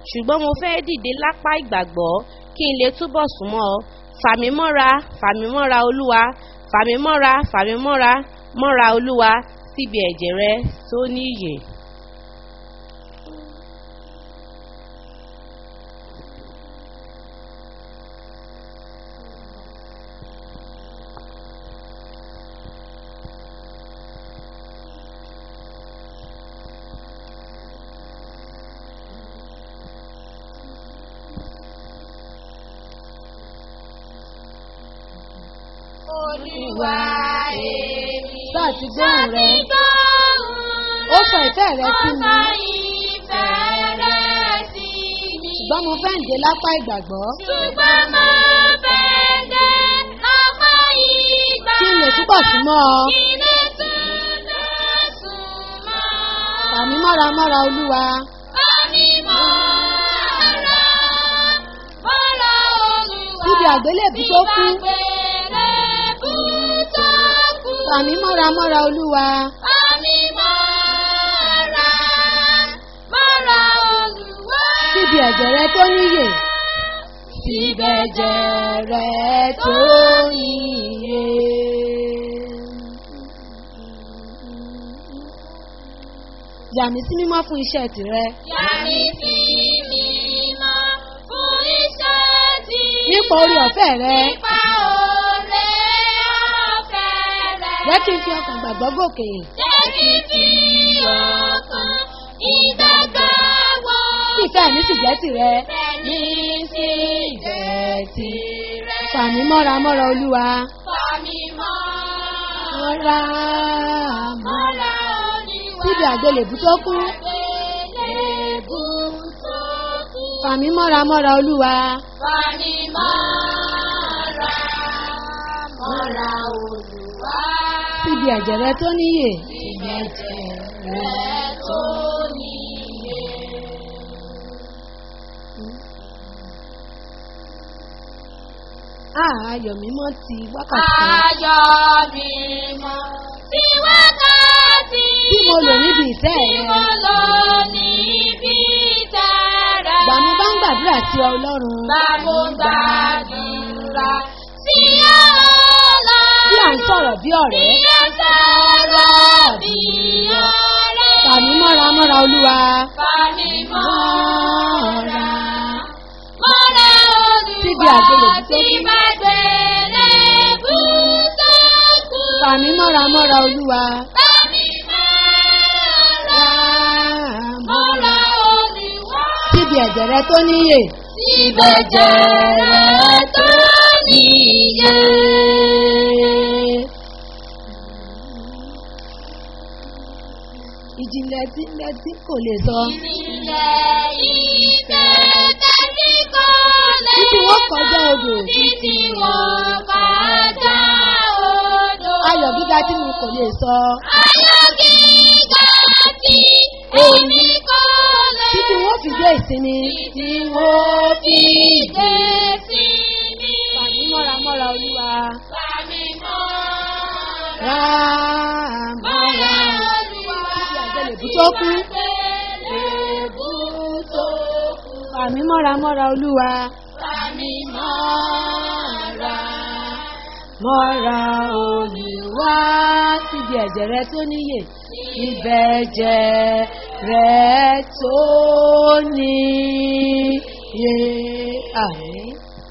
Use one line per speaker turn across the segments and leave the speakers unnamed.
ṣùgbọ́n mo fẹ́ dìde lápá ìgbàgbọ́ kí n lè túbọ̀ súnmọ́ ọ fàmí mọ́ra fàmí mọ́ra olúwa fàmí mọ́ra fàmí mọ́ra mọ́ra olúwa síbi ẹ̀jẹ̀ rẹ tó níyè.
Olúwa èmi.
Sáà ti gbóhùn rẹ.
Ṣàtìgbóhùn
Ó sọ ìfẹ́ rẹ sí mi.
Ó sọ ìfẹ́ rẹ sí mi.
Ṣùgbọ́n mo fẹ́ ǹdé lápá ìgbàgbọ́.
Ṣùgbọ́n mo fẹ́ dé lápá ìgbà.
Kí n lè túbọ̀ súnmọ́ ọ.
Kí n lè túbọ̀ súnmọ́.
Fàmí mọ́ra mọ́ra olúwa.
Fàmí mọ́ra, mọ́ra Olúwa.
Síbi àgbélébù tó kú.
Síbi àgbélébù tó kú.
Fàmí mọ́ra mọ́ra olúwa.
Fàmí mọ́ra, mọ́ra Olúwa.
Síbi ẹ̀jẹ̀ rẹ tó níyè.
Síbi ẹ̀jẹ̀ rẹ tó níye.
Yà mí sí mímọ́ fún iṣẹ́ tìrẹ.
Yàrá sí mímọ́ fún iṣẹ́ tí.
Nípa orí ọ̀fẹ́ rẹ.
Nípa oore ọ̀fẹ́ rẹ.
Jẹ́ kí n fi ọkàn gbàgbọ́ gòkè.
Jẹ́ kí n fi ọkàn ìgbàgbọ́ wọ.
Kí ìfẹ́ mi sì jẹ́ tìrẹ.
Bẹ́ẹ̀ni sí ìfẹ́ tirẹ̀.
Fàmí mọ́ra mọ́ra olúwa.
Fàmí mọ́ra,
Mọ́ra mọ́ra.
mọ́ra Olúwa.
Síbi àgbélébù tó kú.
Àgbélébù tó kú.
Fàmí mọ́ra mọ́ra olúwa.
Fani mọ́ra, mọ́ra Olúwa.
Síbi ẹ̀jẹ̀ rẹ tó níyè.
Ìgbẹ́jẹ̀ rẹ̀ tó níye.
Àá ayọ̀ mímọ́ ti wákàtí kan.
Ayọ̀ mímọ́ tí wákàtí
Tí mo lò níbi ìfẹ́
tí
rẹ.
mo lò níbi tẹ̀rẹ̀.
Gbà mo bá ń gbàdúrà sí ọ Ọlọ́run.
Bàbá gbàdúrà sí ọ̀la.
Bí à ń sọ̀rọ̀ bí ọ̀rẹ́.
Bí a sọ̀rọ̀ bí ọ̀rẹ́.
Fàmí mọ́ra mọ́ra olúwa.
Fani mọ́ra, mọ́ra
Síbi
Olúwa
àgbélébù tó
tí
kú.
bá gbélébù tó kú.
Fàmí mọ́ra mọ́ra olúwa.
Fani mọ́ra, mọ́ra Olúwa.
Síbi ẹ̀jẹ̀ rẹ tó níyè.
Ìbẹ̀jẹ̀ rẹ̀ tó níye.
Ìjìnlẹ̀ tí ń bẹ tí kò lè sọ.
Ìjìnlẹ̀ ìfẹ́ tẹ́tí kò lè.
Títí wọ́n kọjá odò.
Títí wọ́n kọjá odò.
Ayọ̀ gíga tí mi kò lè sọ.
Ayọ̀ gíga tí èmi kò lè.
Títí wọ́n fi dé ìsinmi.
Títí wọ́n fi dé sí mi.
Fàmí mọ́ra mọ́ra olúwa.
Fàmí mọ́ra.
Rà
Mọ́ra
mọ́ra.
Olúwa.
Síbi àgbélébù tó kú.
Àgbélébù tó kú.
Fàmí mọ́ra mọ́ra olúwa.
Fàmí mọ́ra.
Mọ́ra olúwa. Síbi ẹ̀jẹ̀ rẹ tó níyè. Ibẹ̀ ẹ̀jẹ̀ rẹ tó níyè. Àmín.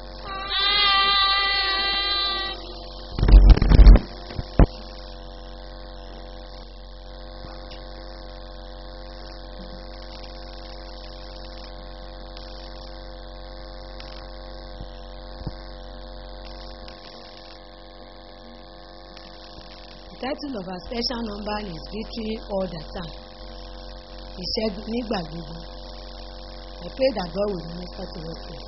The title of our special number is Victory All the Time. Ìṣẹ́gun nígbà gbogbo. I pray that God will minister to us here.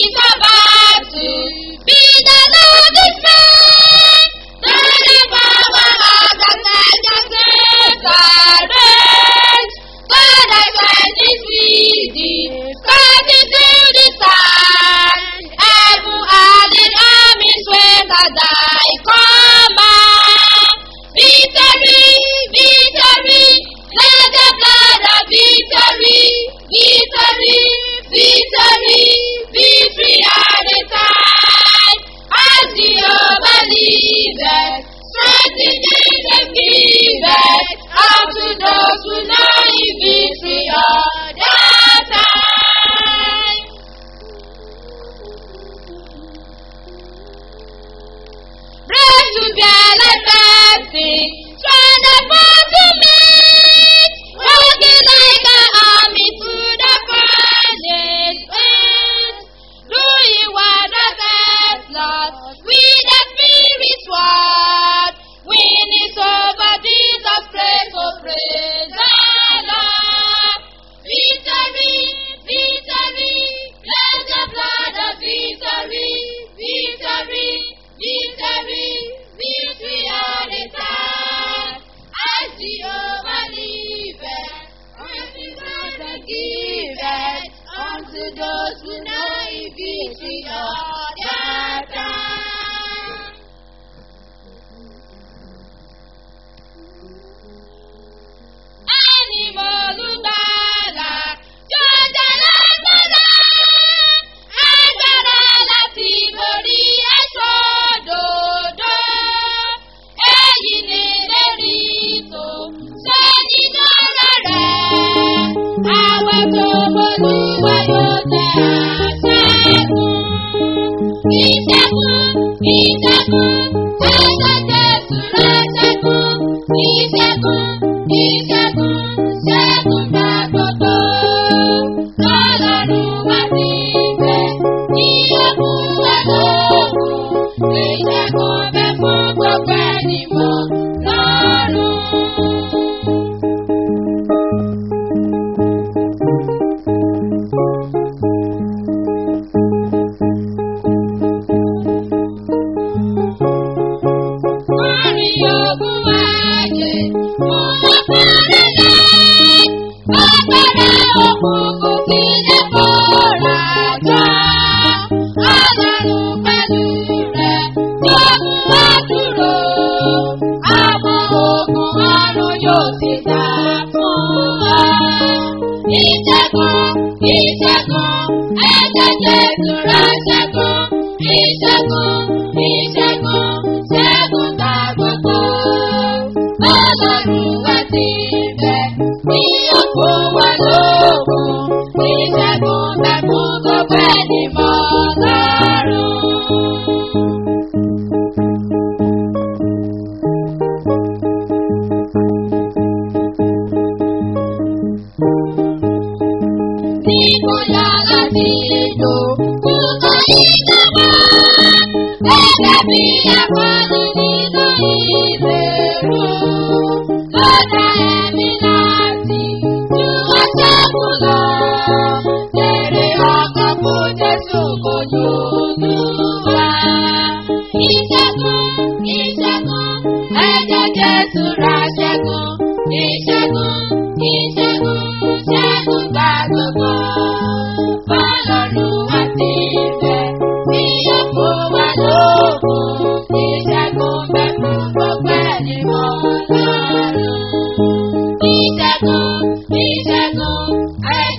is about to be the Lord is made. The power of the Saint reigns. God I find is with thee. God is in the sun. Heaven and the armies wait at thy command. Victory, victory, let the blood of victory, victory, victory, victory at the time. As the overleader, strengthening the giver, unto those who know in victory all the time. Praise to bear like blessing, from the far to meet, walking like an army through the furnace winds, doing wonders Lord, with the Spirit's word, winning over Jesus, praise, oh praise the Lord. Victory, victory, let the blood of victory, victory, victory, victory all the time. As Jehovah liveth, unto God that giveth, unto those who know His victory all the time. Ẹni mo lùgbàlà, jọjà lágbára, agbára láti borí ẹ̀ṣọ́ dòdò. Èyí ni lérí tó ṣe nínú ọ̀rọ̀ rẹ̀. Àwọn tó bolúwa yóò tẹ àṣẹ́gun. Ìṣẹ́gun, ìṣẹ́gun, ẹ̀ṣẹ̀ Jésù rẹ̀ ṣẹ́gun. Ìṣẹ́gun, ìṣẹ́gun, ṣẹ́gun gbà gbogbo. Ọlọ́run wá sí ibẹ̀, ní ọkùn wẹ̀ lóògùn. Ìṣẹ́gun bẹ fún gbogbo ẹni mọ́ lọ́rùn. Orin ogun ayé, mo lọ́kọ̀ọ́rẹ́ lẹ́. Agbára òkùnkùn ti lè bọ́ra jọ. Ọlọ́run pẹ̀lú rẹ̀ tó mú wá dúró. Àwọn ogun ọ̀run yóò ti dá fún wa. Ìṣẹ́gun, ìṣẹ́gun, ẹ̀jẹ̀ Jésù rẹ̀ ṣẹ́gun. Ìṣẹ́gun, ìṣẹ́gun, ṣẹ́gun gbà gbogbo. Ọlọ́run wá sí ibẹ̀, ní òkú wa lóògùn. Ìṣẹ́gun bẹ fún gbogbo ẹni mọ́ lọ́rùn. Níbo yàrá ti lò kúkọ ìjọba? Gẹ́gẹ́ bí akọni nínú ìbẹ̀rù. Lọ́dà ẹ̀mí láti ju ọ̀ṣẹ́gun lọ. Jèrè ọkọ̀ fún Jésù kò lóòdù wá. Ìṣẹ́gun, ìṣẹ́gun, ẹ̀jẹ̀ Jésù ra ṣẹ́gun. Ìṣẹ́gun, ìṣẹ́gun, ṣẹ́gun gbà gbogbo. Ọlọ́run wá sí ibẹ̀, bí ọkọ̀ wà lóògùn. Ìṣẹ́gun bẹ fún gbogbo ẹni mọ́ lọ́rùn. Ìṣẹ́gun, ìṣẹ́gun, ẹ̀jẹ̀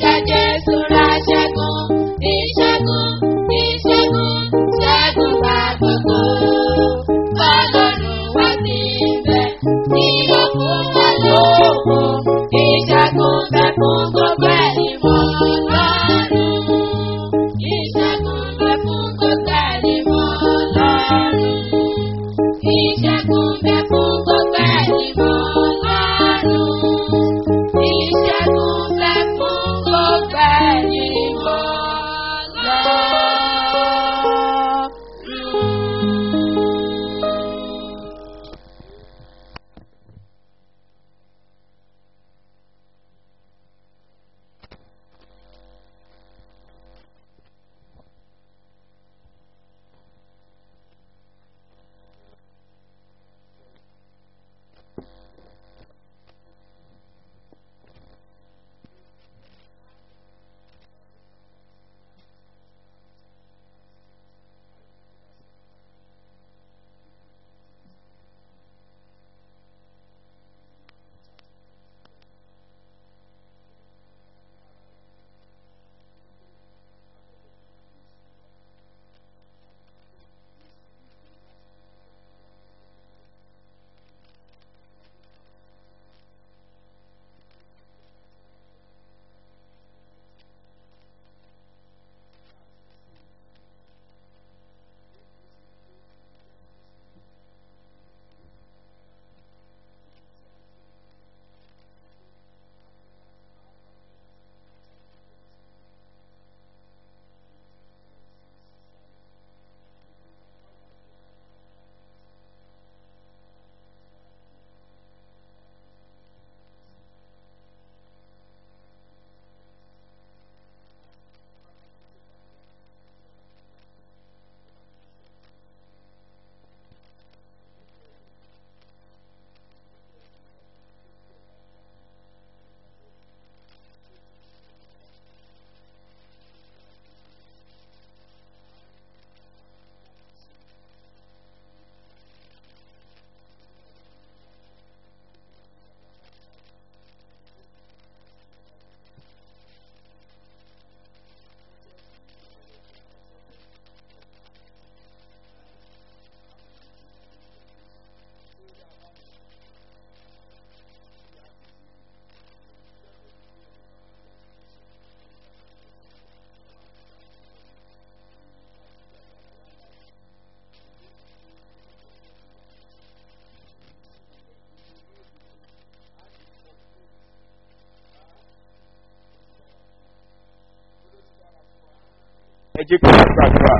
ẹ jẹ́ kí wọ́n gbàdúrà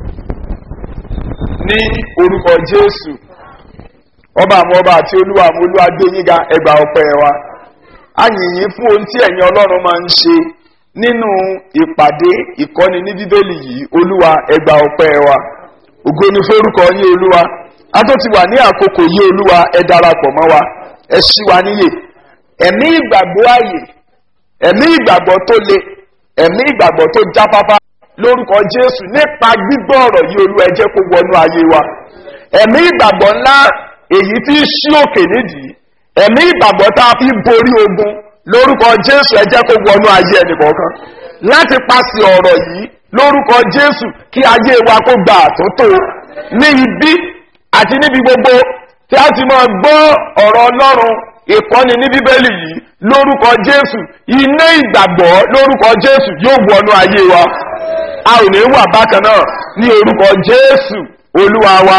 ní orúkọ jésù ọba àwọn ọba àti olúwa àwọn olúwa gbé yín ga ẹgbà ọpẹ wa a yìn yín fún ohun tí ẹ̀yin ọlọ́run máa ń ṣe nínú ìpàdé ìkọ́ni ní bíbélì yìí olúwa ẹgbà ọpẹ wa ògo ni forúkọ yín olúwa a tó ti wà ní àkókò yìí olúwa ẹ darapọ̀ mọ́ wa ẹ ṣí wa níyè ẹ̀mí ìgbàgbọ́ ààyè ẹ̀mí ìgbàgbọ́ tó le ẹ̀mí ìgbàgbọ́ tó jáfáfá lórúkọ jésù nípa gbígbọ́ ọ̀rọ̀ yìí olúwa ẹ jẹ́ kó wọnú ayé wa ẹ̀mí ìgbàgbọ́ ńlá èyí tí í ṣí òkè nídìí ẹ̀mí ìgbàgbọ́ tá a fi borí ogun lórúkọ jésù ẹ jẹ́ kó wọnú ayé ẹnìkọ̀ọ̀kan láti paṣẹ ọ̀rọ̀ yìí lórúkọ jésù kí ayé wa kó gba àtúntò ní ibi àti níbi gbogbo tí a ti máa gbọ́ ọ̀rọ̀ ọlọ́run ìkọ́ni ní bíbélì yìí lórúkọ jésù iná ìgbàgbọ́ lórúkọ jésù yóò wọnú ayé wa a ò ní wà bákan náà ní orúkọ jésù olúwa wa.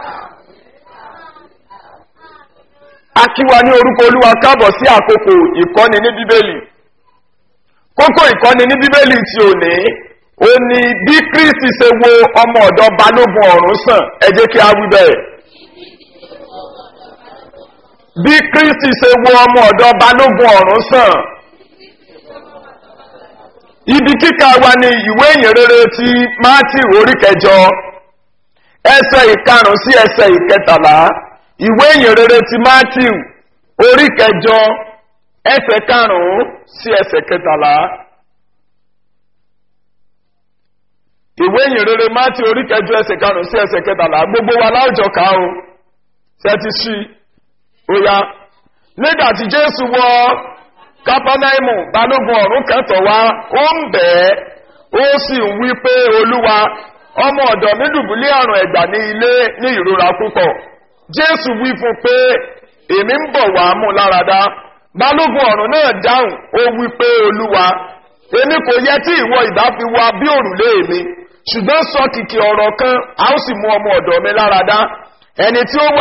a kí wa ní orúkọ olúwa káàbọ̀ sí àkókò ìkọ́ni ní bíbélì kókó ìkọ́ni ní bíbélì tí ò ní ó ní bí kristi ṣe wo ọmọ ọ̀dọ́ balógun ọ̀run sàn ẹ jẹ́ kí a wí bẹ́ẹ̀ bí kristi ṣe wo ọmọ ọ̀dọ́ balógun ọ̀run sàn ibi kíkà wa ni ìwé ìyìnrere ti mátì orí kẹjọ ẹsẹ ìkarùn sí ẹsẹ ìkẹtàlá ìwé ìyìnrere ti matthew orí kẹjọ ẹsẹ karùnún sí ẹsẹ kẹtàlá ìwé ìyìnrere matthew orí kẹjọ ẹsẹ karùnún sí ẹsẹ kẹtàlá gbogbo wa láwùjọ ká o ṣẹti sí oya nígbà tí jésù wọ kápánáìmù balógun ọ̀rún kẹtọ̀ wá ó ń bẹ́ẹ̀ ó sì ń wí pé olúwa ọmọ ọ̀dọ̀ mi dùbúlé àrùn ẹ̀gbà ní ilé ní ìrora púpọ̀ jésù wí fún pé èmi ń bọ̀ wá mú láradá balógun ọ̀run náà dáhùn ó wí pé olúwa èmi kò yẹ tí ìwọ ìbá fi wá bí òrùlé mi ṣùgbọ́n sọ kìkì ọ̀rọ̀ kan a ó sì mú ọmọ ọ̀dọ̀ mi láradá ẹni tí ó wà.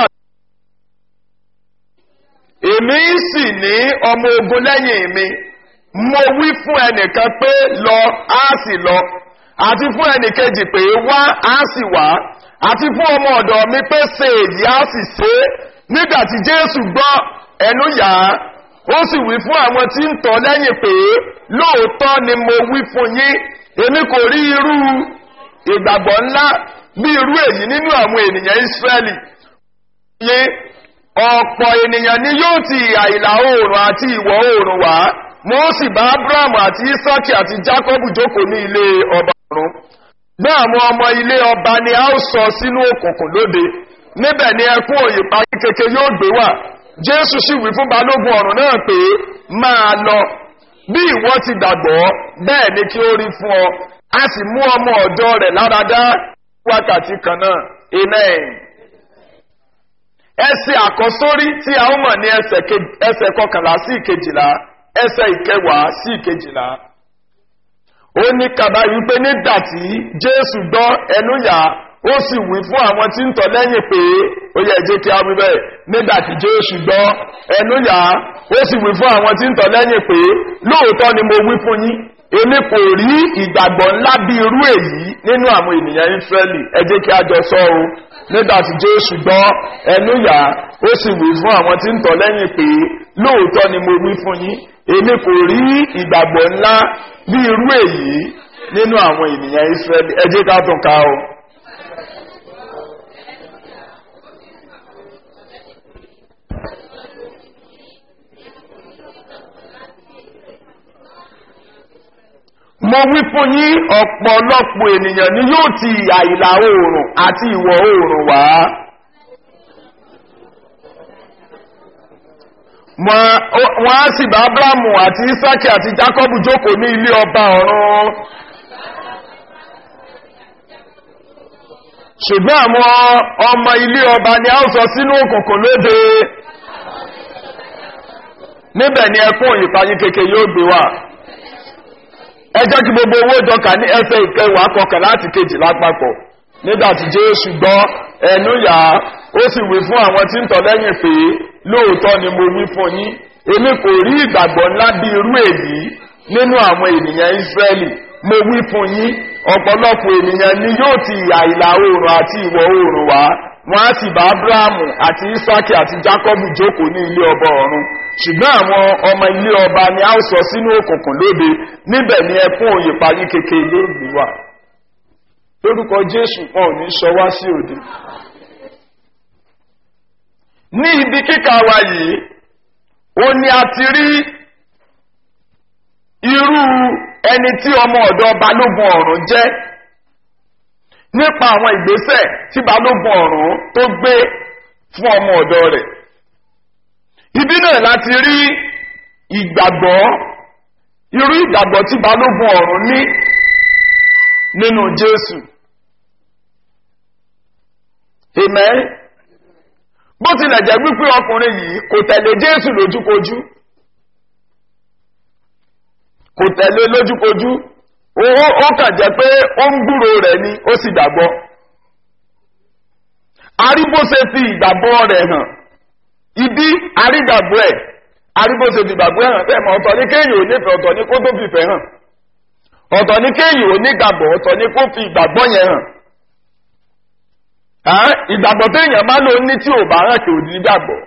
èmi sì ní ọmọ ogun lẹ́yìn mi mo wí fún ẹnìkan pé lọ á sì lọ àti fún ẹnìkejì pé wá á sì wá àti fún ọmọ ọ̀dọ̀ mi pé ṣe èyí á sì ṣe é nígbà tí jésù gbọ́ ẹnu yá ó sì wí fún àwọn tí ń tọ́ lẹ́yìn pé lóòótọ́ ni mo wí fún yín èmi kò rí irú ìgbàgbọ́ ńlá bí irú èyí nínú àwọn ènìyàn ìsírẹ́lì yín ọ̀pọ̀ ènìyàn ni yóò ti ìhà ìlà oòrùn àti ìwọ̀ oòrùn wá mo sì bá abrahamu àti isaki àti jacobu jókòó ní ilé ọba ọ̀run bí àwọn ọmọ ilé ọba ni a ó sọ sínú òkùnkùn lóde níbẹ̀ ni ẹkún òyìnbá kékeré yóò gbé wà jésù sì wí fún balógun ọ̀run náà pé máa lọ bí ìwọ ti gbàgbọ́ bẹ́ẹ̀ ni kí ó rí fún ọ a sì mú ọmọ ọ̀dọ́ rẹ̀ láradá wákàtí kan náà amen ẹsẹ̀ àkọsórí tí a ó mọ̀ ní ẹsẹ̀ kọkànlá sí ìkejìlá ẹsẹ̀ ìkẹwàá sí ìkejìlá ó ní kàbá wípé nígbà tí jésù gbọ́ ẹnu yá ó sì wí fún àwọn tí ń tọ́ lẹ́yìn pé ó yẹ jẹ́ kí a wí bẹ́ẹ̀ nígbà tí jésù gbọ́ ẹnu yá ó sì wí fún àwọn tí ń tọ́ lẹ́yìn pé lóòótọ́ ni mo wí fún yín èmi kò rí ìgbàgbọ́ ńlá bí irú èyí nínú àwọn ènìyàn ìsírẹ́lì ẹ jẹ́ kí a jọ sọ o nígbà tí jésù gbọ́ ẹnu yá ó sì wí fún àwọn tí ń tọ́ lẹ́yìn pé lóòótọ́ ni mo wí fún yín èmi kò rí ìgbàgbọ́ ńlá bí irú èyí nínú àwọn ènìyàn israẹli ẹ jẹ́ ká tún ká o. mo wí fún yín ọ̀pọ̀lọpọ̀ ènìyàn ni yóò ti àìlà oòrùn àti ìwọ̀ oòrùn wá. wọ́n á sì bá abrahamu àti isaki àti jacobu jókòó ní ilé ọba ọ̀run ṣùgbọ́n àwọn ọmọ ilé ọba ni a ó sọ sínú òkùnkùn lóde níbẹ̀ ni ẹkún ìpayín keke yóò gbé wà ẹ jẹ́ kí gbogbo owó ìjọka ní ẹsẹ̀ ìkẹwàá kọkàn láti kejì lápapọ̀ nígbà tí jésù gbọ́ ẹnu yá ó sì wí fún àwọn tí ń tọ̀ lẹ́yìn pé lóòótọ́ ni mo wí fún yín èmi kò rí ìgbàgbọ́ ńlá bí irú èyí nínú àwọn ènìyàn ìsírẹ́lì mo wí fún yín ọ̀pọ̀lọpọ̀ ènìyàn ni yóò ti ìhà ìlà oòrùn àti ìwọ̀ oòrùn wá wọn á sì bá abrahamu àti isaki àti jacobu jókòó ní ilé ọba ọ̀run ṣùgbọ́n àwọn ọmọ ilé ọba ni a ó sọ sínú òkùnkùn lóde níbẹ̀ ni ẹkún òye parí kékeré yóò gbé wà lórúkọ jésù wọn ò ní sọ wá sí òde ní ibi kíkà wa yìí ó ní a ti rí irú ẹni tí ọmọ ọ̀dọ́ balógun ọ̀run jẹ́ nípa àwọn ìgbésẹ̀ tí balógun ọ̀run tó gbé fún ọmọ ọ̀dọ́ rẹ̀ ibi náà láti rí ìgbàgbọ́ irú ìgbàgbọ́ tí balógun ọ̀run ní nínú jésù amen bó tilẹ̀ jẹ́ wípé ọkùnrin yìí kò tẹ̀lé jésù lójúkojú kò tẹ̀lé lójúkojú ó kàn jẹ́ pé ó ń gbúrò rẹ̀ ni ó sì gbàgbọ́ aríbóse fi ìgbàgbọ́ rẹ̀ hàn ibi arígbàgbọ́ ẹ̀ aríbóse fi ìgbàgbọ́ ẹ̀ hàn bẹ́ẹ̀ mọ̀ ọ̀tọ̀ ní kéèyàn ò nífẹ̀ẹ́ ọ̀tọ̀ ní kó tó fìfẹ́ hàn ọ̀tọ̀ ní kéèyàn ò nígbàgbọ́ ọ̀tọ̀ ní kó fi ìgbàgbọ́ yẹn hàn ìgbàgbọ́ téèyàn bá lò ní tí ò bá hàn kì ò ní gbàgbọ́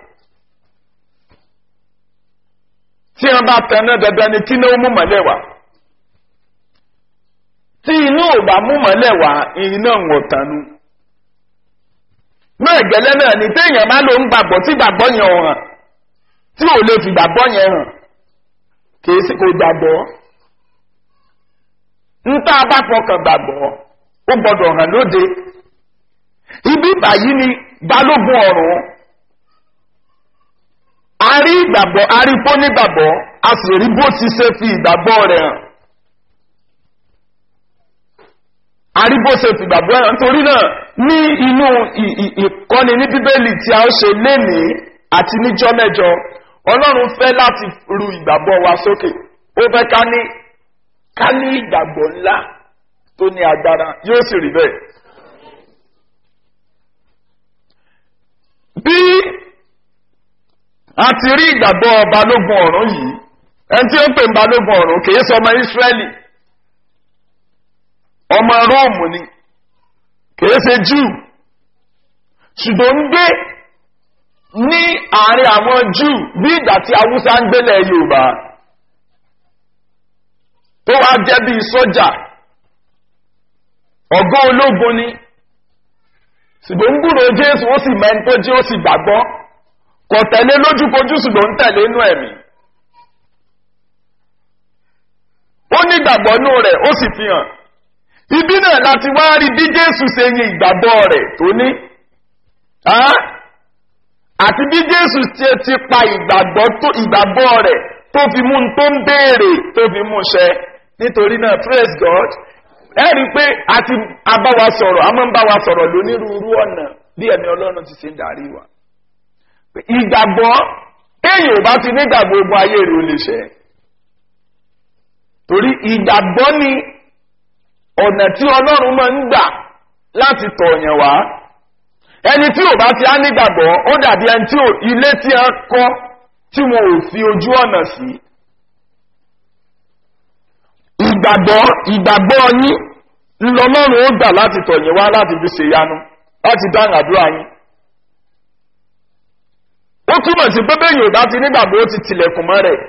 tí wọn bá tẹná dandan ni kí náà mú mọ́lẹ̀ wá tí inú ò bá mú mọ́lẹ̀ wá iná ń wọ̀tánú náà gẹ́lẹ́ náà ni téèyàn má ló ń gbàgbọ́ tí gbàgbọ́ yẹn ò hàn tí ò lè fi gbàgbọ́ yẹn hàn kìí sí kò gbàgbọ́ ń tá a bá fọkàn gbàgbọ́ ó gbọdọ̀ hàn lóde ibi báyìí ni balógun ọ̀run a rí ìgbàgbọ́ a rí bó nígbàgbọ́ a sì rí bó ti ṣe fi ìgbàgbọ́ rẹ̀ hàn a rí bó ṣe fi ìgbàgbọ́ rẹ̀ hàn nítorí náà ní inú ìkọ́ni ní bíbélì tí a ó ṣe lénìí àti níjọ́ mẹ́jọ ọlọ́run fẹ́ láti ru ìgbàgbọ́ wa sókè ó fẹ́ ká ní ká ní ìgbàgbọ́ ńlá tó ní agbára yóò sì rí bẹ́ẹ̀. bí a ti rí ìgbàgbọ́ balógun ọ̀run yìí ẹni tí ó ń pè ń balógun ọ̀run kìí sọ ọmọ ìsírẹ́lì ọmọ róòmù ni kìí ṣe júù ṣùgbọ́n ń gbé ní àárín àwọn júù bí ìgbà tí haúsá ń gbélẹ̀ yorùbá tó wá jẹ́ bí sójà ọ̀gá ológun ni ṣùgbọ́n ń gbúrò jésù ó sì mẹ́ni tó jí ó sì gbàgbọ́ kò tẹ̀lé lójúkojú ṣùgbọ́n ń tẹ̀lé inú ẹ̀mí. ó ní ìgbàgbọ́ inú rẹ̀ ó sì fi hàn. ibi náà láti wá rí bí jésù ṣe yin ìgbàgbọ́ rẹ̀ tó ní. àti bí jésù ṣe ti pa ìgbàgbọ́ rẹ̀ tó fi mú un tó ń béèrè tó fi mú un ṣẹ. nítorí náà praise god ẹ rí i pé a ti abáwa sọ̀rọ̀ a máa ń bá wa sọ̀rọ̀ lónírúurú ọ̀nà bí ẹ̀mí ọlọ́run ti ṣe ń darí wa ìgbàgbọ́ téèyàn ò bá ti nígbàgbọ́ ogun ayé rẹ̀ ó lè ṣe torí ìgbàgbọ́ ni ọ̀nà tí ọlọ́run máa ń gbà láti tọ̀yàn wá ẹni tí ò bá ti á nígbàgbọ́ ó dàbí ẹni tí ilé tí a kọ́ tí wọn ò fi ojú ọ̀nà sí ìgbàgbọ́ ìgbàgbọ́ yín ńlọlọ́run ó gbà láti tọ̀yàn wá láti fi ṣèyanu láti dáhùn àdúrà yín ó túmọ̀ sí pé bẹ́ẹ̀ yóò bá ti nígbàgbọ́ ó ti tilẹ̀kùn mọ́ rẹ̀.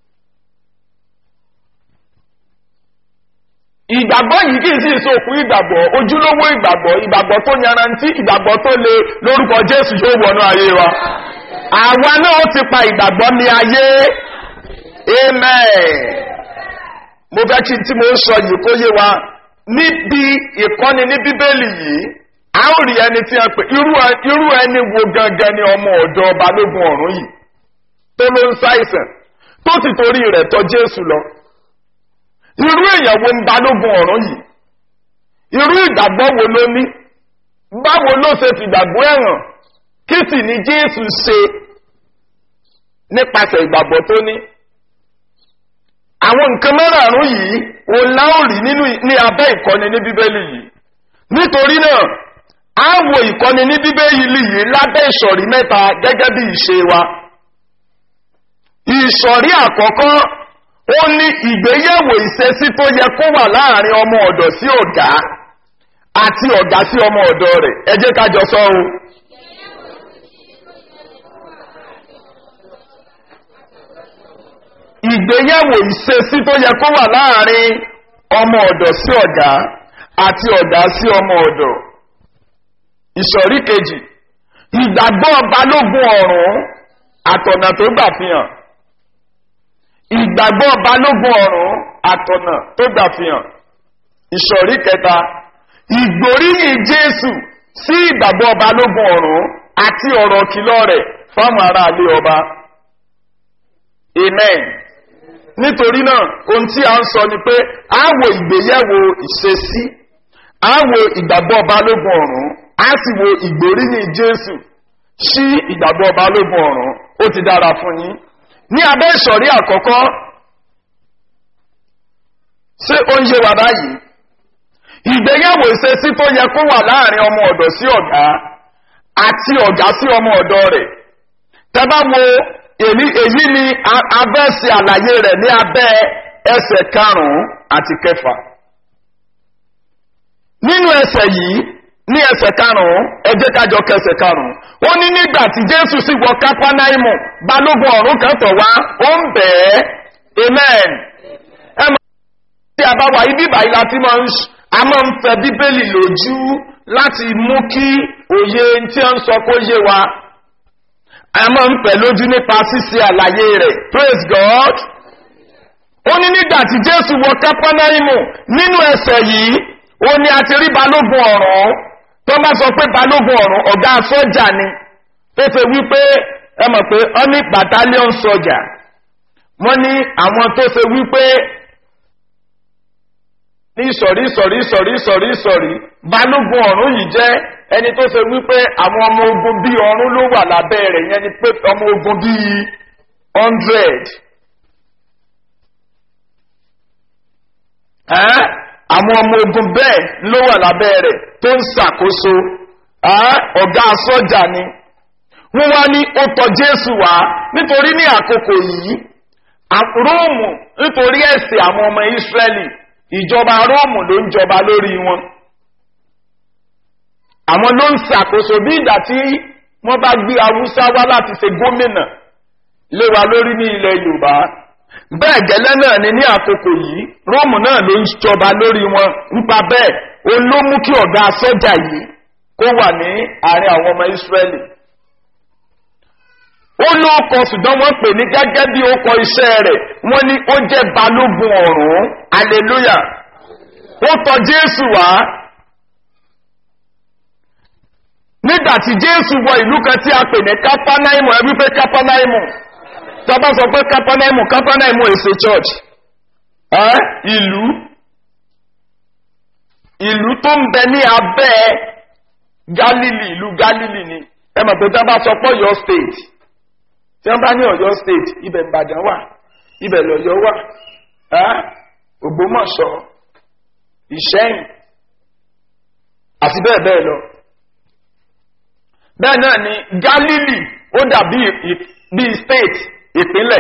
ìgbàgbọ́ yìí kì í sì sókun ìgbàgbọ́ ojúlówó ìgbàgbọ́ ìgbàgbọ́ tó yanrantí ìgbàgbọ́ tó le lórúkọ jésù yóò wọnú ayé wa. àwa náà ó ti pa ìgbàgbọ́ ní ayé amen. mo fẹ́ kí n tí mo ń sọ yìí kó yé wa níbi ìkọ́ni ní bíbélì yìí a ó rí ẹni tí a pè irú ẹni wo gangan ni ọmọ ọ̀dọ́ balógun ọ̀run yìí tó ló ń ṣàìsàn tó ti torí rẹ̀ tọ́ jésù lọ irú èèyàn wo ń balógun ọ̀run yìí irú ìgbàgbọ́ wo ló ní báwo ló ṣe fìgbàgbọ́ ẹ̀hàn kí sì ni jésù ṣe nípasẹ̀ ìgbàgbọ́ tó ní àwọn nǹkan mẹ́rààrún yìí òun láòrí nínú ní abẹ́ ìkọ́ni ní bíbélì yìí nítorí náà a wo ìkọ́ni ní bíbélì yìí lábẹ́ ìsọ̀rí mẹ́ta gẹ́gẹ́ bí ìṣe wa. ìsọ̀rí àkọ́kọ́ ó ní ìgbéyẹ̀wò ìṣesí tó yẹ kó wà láàrin ọmọ ọ̀dọ̀ sí ọ̀gá àti ọ̀gá sí ọmọ ọ̀dọ̀ rẹ̀ ẹ jẹ́ ká jọ sọ o. ìgbéyẹ̀wò ìṣesí tó yẹ kó wà láàrin ọmọ ọ̀dọ̀ sí ọ̀gá àti ọ̀gá sí ọmọ ọ̀dọ̀ ìsọ̀rí kejì ìgbàgbọ́ balógun ọ̀run àtọ̀nà tó gbà fi hàn ìgbàgbọ́ balógun ọ̀run àtọ̀nà tó gbà fi hàn ìsọ̀rí kẹta ìgbóríyìn jésù sí ìgbàgbọ́ balógun ọ̀run àti ọ̀rọ̀ kìlọ̀ rẹ̀ fáwọn aráalé ọba amen nítorí náà ohun tí a ń sọ ni pé a wo ìgbéyẹ̀wò ìṣesí a wo ìgbàgbọ́ balógun ọ̀run a sì wo ìgbóríyìn jésù sí ìgbàgbọ́ balógun ọ̀run ó ti dára fún yín ní abẹ́ ìsọ̀rí àkọ́kọ́ ṣé ó ń yé wa báyìí ìgbéyàwó ìṣesí tó yẹ kó wà láàrin ọmọ ọ̀dọ̀ sí ọ̀gá àti ọ̀gá sí ọmọ ọ̀dọ̀ rẹ̀ tẹ́bá wo èyí ni abẹ́ ṣe àlàyé rẹ̀ ní abẹ́ ẹsẹ̀ karùn-ún àti kẹfà nínú ẹsẹ̀ yìí ní ẹsẹ̀ karùn-ún ẹ jẹ́ ká jọ kẹsẹ̀ karùn-ún ó ní nígbà tí jésù sì wọ kápánáìmù balógun ọ̀run kan tọ̀ wá ó ń bẹ̀ ẹ́ amen. ẹ máa ń tí a bá wà ibi ìbàyí láti máa ń a máa ń fẹ bíbélì lójú láti mú kí òye tí a ń sọ kó yé wa a máa ń fẹ lójú nípa ṣíṣe àlàyé rẹ̀ praise god. ó ní nígbà tí jésù wọ kápánáìmù nínú ẹsẹ̀ yìí ó ní a ti rí balógun ọ̀run tó bá sọ pé balógun ọ̀run ọ̀gá sọ́jà ni tó ṣe wípé ẹ mọ̀ pé ọ ní battalion sọ́jà wọ́n ní àwọn tó ṣe wípé ní ìsọ̀rí ìsọ̀rí ìsọ̀rí ìsọ̀rí ìsọ̀rí balógun ọ̀run yìí jẹ́ ẹni tó ṣe wípé àwọn ọmọ ogun bíi ọ̀run ló wà lábẹ́ rẹ̀ yẹn ni pé ọmọ ogun bíi hundred. àwọn ọmọ ogun bẹ́ẹ̀ ló wà lábẹ́ rẹ̀ tó ń ṣàkóso ọ̀gá sọ́jà ni wọ́n wá ní ó tọ́ jésù wá nítorí ní àkókò yìí róòmù nítorí ẹ̀sìn àwọn ọmọ ìsírẹ́lì ìjọba róòmù ló ń jọba lórí wọn àwọn ló ń ṣàkóso bí ìgbà tí wọ́n bá gbé haúsá wá láti ṣe gómìnà lé wa lórí ní ilẹ̀ yorùbá bẹ́ẹ̀ gẹ́lẹ́ náà ni ní àkókò yìí róòmù náà ló ń jọba lórí wọn nípa bẹ́ẹ̀ ó ló mú kí ọ̀gá sọ́jà yìí kó wà ní àárín àwọn ọmọ ìsírẹ́lì ó ló kọ ṣùgbọ́n wọ́n pè ní gẹ́gẹ́ bí ó kọ iṣẹ́ rẹ̀ wọ́n ní ó jẹ́ balógun ọ̀run hallelujah ó tọ jésù wá nígbà tí jésù wọ ìlú kan tí a pè ní kápánáìmù ẹ wípé kápánáìmù tọ́ba sọ pé kápánáìmù kápánáìmù èsè church ẹ́ ìlú ìlú tó ń bẹ ní abẹ́ galili ìlú galili ni ẹ mọ̀ pé tọ́ba sọ pé ọ̀yọ́ state tí wọ́n bá ní ọ̀yọ́ state ibẹ̀ ìbàdàn wà ibẹ̀ lọ́yọ́ wà ẹ́ ògbómọ̀ṣọ́ ìṣẹ́yìn àti bẹ́ẹ̀ bẹ́ẹ̀ lọ bẹ́ẹ̀ náà ni galili ó dàbí bíi state ìpínlẹ̀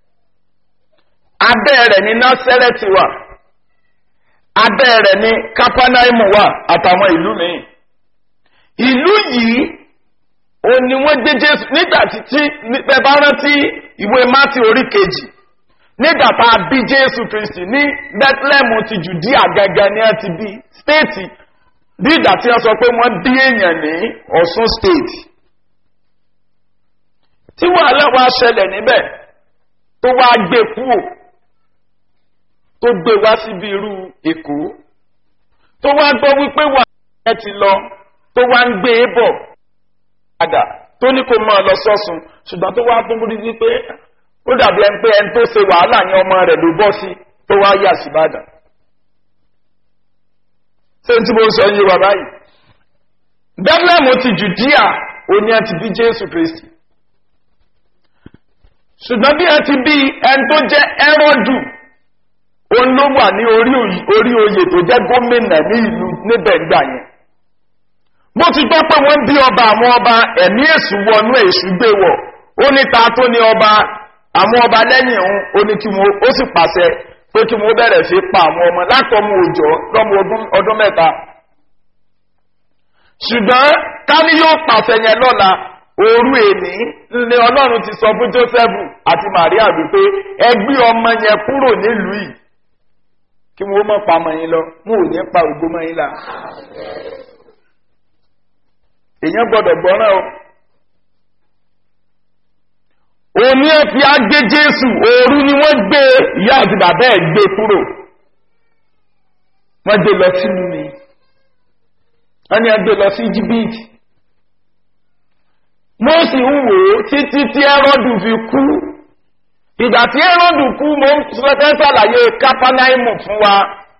abẹ́ rẹ̀ ní násẹ́rẹ́tì wà abẹ́ rẹ̀ ní kápánáìmù wà àtàwọn ìlú míì ìlú yìí ó ní wọ́n gbé jésù nígbà tí ẹ bá rántí ìwé mátì orí kejì nígbà tá a bí jésù kristi ní bethlehem ti judea gangan ni ẹ ti bí stéètì bí ìgbà tí wọ́n sọ pé wọ́n bí èèyàn ní ọ̀sùn stéètì tí wàhálà wa ṣẹlẹ̀ níbẹ̀ tó wá gbé kúò tó gbé wá síbi irú èkó tó wá gbọ́ wípé wàhálà ẹ ti lọ tó wá ń gbé e bọ̀ padà tó ní kó máa lọ sọ́sùn ṣùgbọ́n tó wá tún rí wípé ó dàbí ẹni pé ẹni tó ṣe wàhálà ní ọmọ rẹ̀ ló bọ́ sí tó wá yà sí ìbàdàn. ṣé tí mo sọ yín wà báyìí bethlehem ti judea òní ẹ ti bí jésù kristi ṣùgbọ́n bí ẹ ti bí ẹni tó jẹ́ ẹ́rọ́dù òun ló wà ní orí oyè tó jẹ́ gómìnà ní ìlú níbẹ̀ gbà yẹn bó ti gbọ́ pé wọ́n bí ọba àwọn ọba ẹ̀mí èṣù wọnú èṣù gbé wọ̀ ó ní ta tó ní ọba àwọn ọba lẹ́yìn òun ó ní kí wọn ó sì pàṣẹ pé kí wọn bẹ̀rẹ̀ sí pa àwọn ọmọ látọmọ òòjọ́ lọ́mọ ọdún mẹ́ta ṣùgbọ́n káni yóò pàṣẹ yẹn lọ́la òru èní ni ọlọ́run ti sọ fún joseph àti maria wípé ẹ gbé ọmọ yẹn kúrò nílùú yìí kí wọn ó mọ̀ pa ọmọ yín lọ wọn ò ní pa ògbó mọ́ yín la èèyàn gbọ́dọ̀ gbọ́ràn o òní ẹ fi agbé jésù òru ni wọ́n gbé ìyá àti bàbá ẹ̀ gbé kúrò wọ́n gbé lọ sínú mi wọ́n ní ẹ gbé lọ sí jìbìtì mo sì ń wò ó títí tí ẹrọ́dù fi kú ìgbà tí ẹrọ́dù kú mo ń fẹ́ sàlàyé kápánáìmù fún wa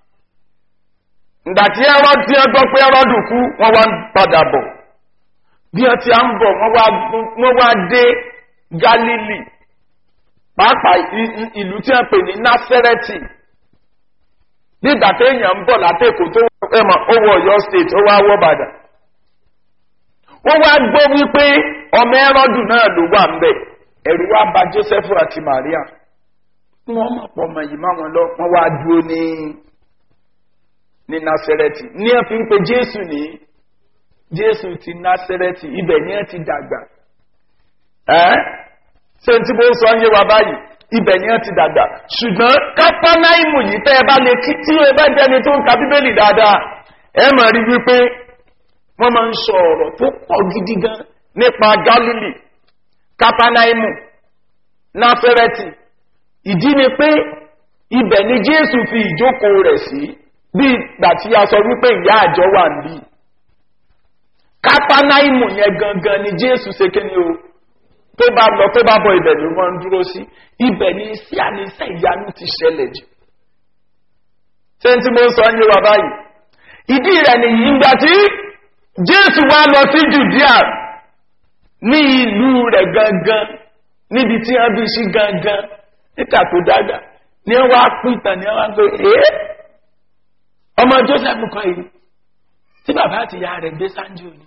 ìgbà tí ẹrọ́dù tí ẹ gbọ́ pé ẹrọ́dù kú wọ́n wá ń padà bọ̀ bí wọ́n ti à ń bọ̀ wọ́n wá dé galili pàápàá ìlú tí wọ́n pè ní násẹ́rẹ́tì nígbà téèyàn ń bọ̀ látẹ̀kọ̀ tó ẹ̀mọ̀ ó wọ ọ̀yọ́ state ó wá wọ́ bàdàn wọ́n wá gbọ́ wípé ọmọ ẹrọ́dù náà ló wà ń bẹ̀ ẹ̀rù wá ba joseph àti maria wọ́n mọ̀ pọ̀ mọ̀ yìí máa wọn lọ wọ́n wá dúró ní ní násẹ́rẹ́tì ní ẹ̀ fi ń pe jésù ní jésù ti násẹ́rẹ́tì ibẹ̀ ní ẹ̀ ti dàgbà ẹ́ ṣé tí mo sọ ń yé wa báyìí ibẹ̀ ni ẹ̀ ti dàgbà ṣùgbọ́n kápánáìmù yìí tẹ́ ẹ bá lè kí tí ẹ bá jẹ́ni tó ń ka bíbélì dáadáa ẹ mọ̀ rí wípé wọ́n máa ń sọ ọ̀rọ̀ tó pọ̀ gidi gan nípa gálílì kápánáìmù náfẹ́rẹ́tì ìdí ni pé ibẹ̀ ni jésù fi ìjókòó rẹ̀ sí bí ìgbà tí a sọ wípé ìyá àjọ wà níbí kápánáìmù yẹn gangan ni jésù ṣe kéde o tó bá lọ tó bá bọ ibẹ̀ ló máa ń dúró sí ibẹ̀ ni sí àníṣe ìyanu ti ṣẹlẹ̀ jù ṣé n tí mo ń sọ ń yé wa báyìí ìdí rẹ̀ nìyí ìgbà tí jésù wá lọ sí judea ní ìlú rẹ̀ gangan níbi tí wọ́n bí sí gangan níta tó dàgbà ní wọ́n á pín ìtàn ní wọ́n á gbé ẹ́ ọmọ joseph kan yìí tí bàbá àti ìyá rẹ̀ gbé sáńjì òní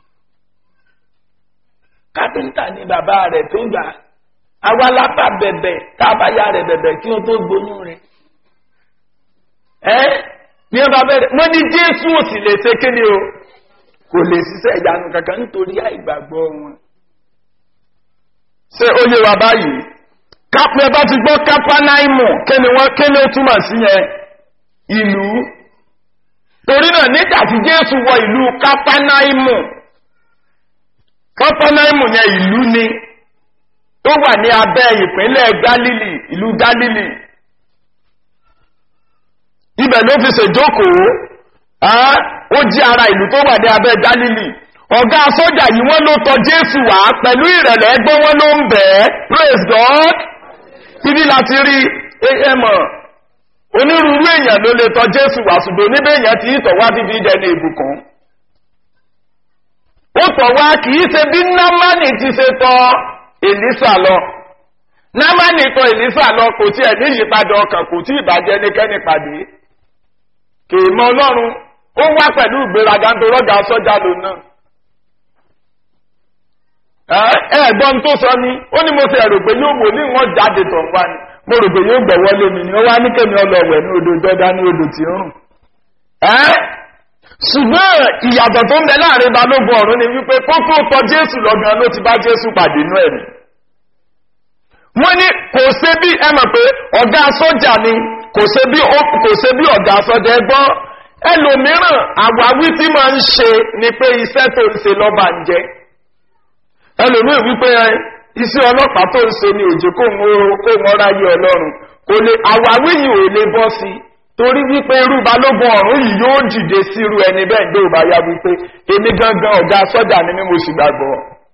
kápẹ́ńtà ni bàbá rẹ̀ tó gbà àwa lápá bẹ̀bẹ̀ tá a bá yá rẹ̀ bẹ̀bẹ̀ kí wọ́n tó gbóyún rẹ̀ ẹ́ ní ọba bẹ̀rẹ̀ wọ́n ní jésù ò sì lè ṣe kíni o kò lè ṣiṣẹ́ ìyanu kankan nítorí àìgbàgbọ́ wọn. ṣé ó yé wa báyìí kápẹ́ bá ti gbọ́ kápánáìmù kíni wọ́n kíni ó túmọ̀ sí yẹn ìlú torí náà nígbà tí jésù wọ ìlú kápánáìmù kápánáìmù yẹn ìlú ni tó wà ní abẹ́ ìpínlẹ̀ galili ìlú galili ibẹ̀ ló fi ṣèjókòó ó jí ara ìlú tó wà ní abẹ́ galili ọ̀gá sójà yìí wọ́n ló tọ jésù wá pẹ̀lú ìrẹ̀lẹ̀ ẹgbọ́n wọn ló ń bẹ̀ ẹ́ praise god ibi láti rí ẹmọ̀ onírúurú èèyàn ló lè tọ jésù wá ṣùgbọ́n níbẹ̀ èèyàn ti ìtọ̀ wá bíbí dẹni ìbùkún ó tọ̀ wá kì í ṣe bí námánì ti ṣe tọ èlísà lọ námánì tọ èlísà lọ kò tí ẹ̀ ní ìyípadà ọkàn kò tí ìbàjẹ́ nìkẹ́ni pàdé kì í mọ ọlọ́run ó wá pẹ̀lú ìgbéraga ń torọ́ ga sọ́jà lò náà. ẹ ẹ̀gbọ́n tó sọ ni ó ní mo ti ẹ̀rò pé yóò wò ní wọ́n jáde tọ̀ wá ni mo rò pé yóò gbẹ̀wọ́ lómi ni ó wá ní kémi ọlọ́wẹ̀ ní odò jọ́dá ní odò tí ń rùn. ṣùgbọ́n ìyàtọ̀ tó ń bẹ láàrin balógun ọ̀run ni wípé kókó tọ jésù lọ́gàn ló ti bá jésù pàdé inú ẹ̀mí. wọ́n ní kò ṣe bí ẹ mọ̀ pé ọ̀gá sọ́jà ni kò ṣe bí ọ̀gá sọ́jà ẹgbọ́n ẹlòmíràn àwáwí tí máa ń ṣe ni pé iṣẹ́ tó ń ṣe lọ́ba ń jẹ́ ẹlòmíràn wípé iṣẹ́ ọlọ́pàá tó ń ṣe ni òjò kó ń ráyé ọlọ́run kò lè àwáwí yìí ò lè bọ́ sí torí wípé irú balógun ọ̀run yìí yóò dìde sí irú ẹni bẹ́ẹ̀ gbé òbá yá wípé èmi gangan ọ̀gá sọ́jà ni mí mo sì gbàgbọ́.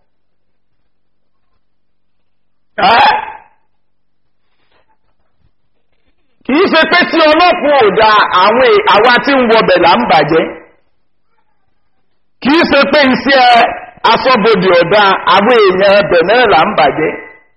kì í ṣe pé tí ọlọ́pàá ò da àwọn àwa tí ń wọbẹ̀ là ń bàjẹ́ kì í ṣe pé iṣẹ́ asọ́bodè ọ̀dà àwọn èèyàn ẹbẹ̀ náà là ń bàjẹ́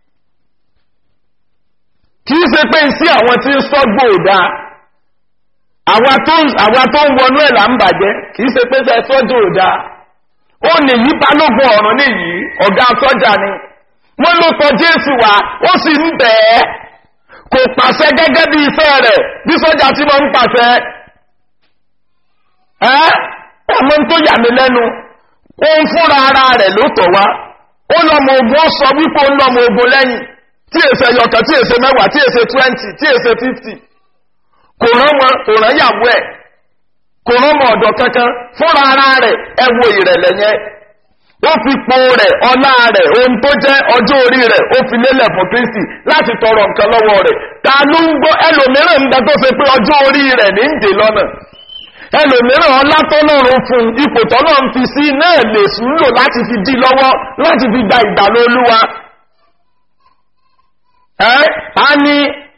kì í ṣe pé iṣẹ́ àwọn tí ń sọ́gbò ọ̀dà àwa tó ń wọnú ẹ̀ là ń bàjẹ́ kì í ṣe pé ṣe sọ́jọ́ ọ̀dà ó nìyí balógun ọ̀run nìyí ọ̀gá sọ́jà ni wọ́n ló tọ jésù wá ó sì ń bẹ̀ ẹ́ kò pàṣẹ gẹ́gẹ́ bí iṣẹ́ rẹ̀ bí sọ́jà tí wọ́n ń pàṣẹ ẹ́ ọmọ tó yà mí lẹ́nu òun fúnra ara rẹ̀ ló tọ̀ wá ó lọ́mọ ogun ó sọ wípé ó ń lọ́mọ ogun lẹ́yìn tí èsè yọkàn tí èsè mẹ́wàá tí èsè twenty tí èsè fifty kò rán wọn kò rán yàwó ẹ̀ kò rán ọmọ ọ̀dọ̀ kankan fúnra ara rẹ̀ ẹ wo ìrẹ̀lẹ̀ yẹn ó fi po rẹ̀ ọlá rẹ̀ ohun tó jẹ́ ọjọ́ orí rẹ̀ ó fi lélẹ̀ fún kristi láti tọrọ nǹkan lọ́wọ́ rẹ̀ ta ló ń gbọ́ ẹlòmíràn ń bẹ tó ṣe pé ọjọ́ orí rẹ̀ ní ń dè lọ́nà ẹlòmíràn ọlá tọ́lọ́run fún ipò tọ́lọ́run fi sí náà lè sùn lò láti fi dí lọ́wọ́ láti fi gba ìgbàlú olúwa ẹ́ á ní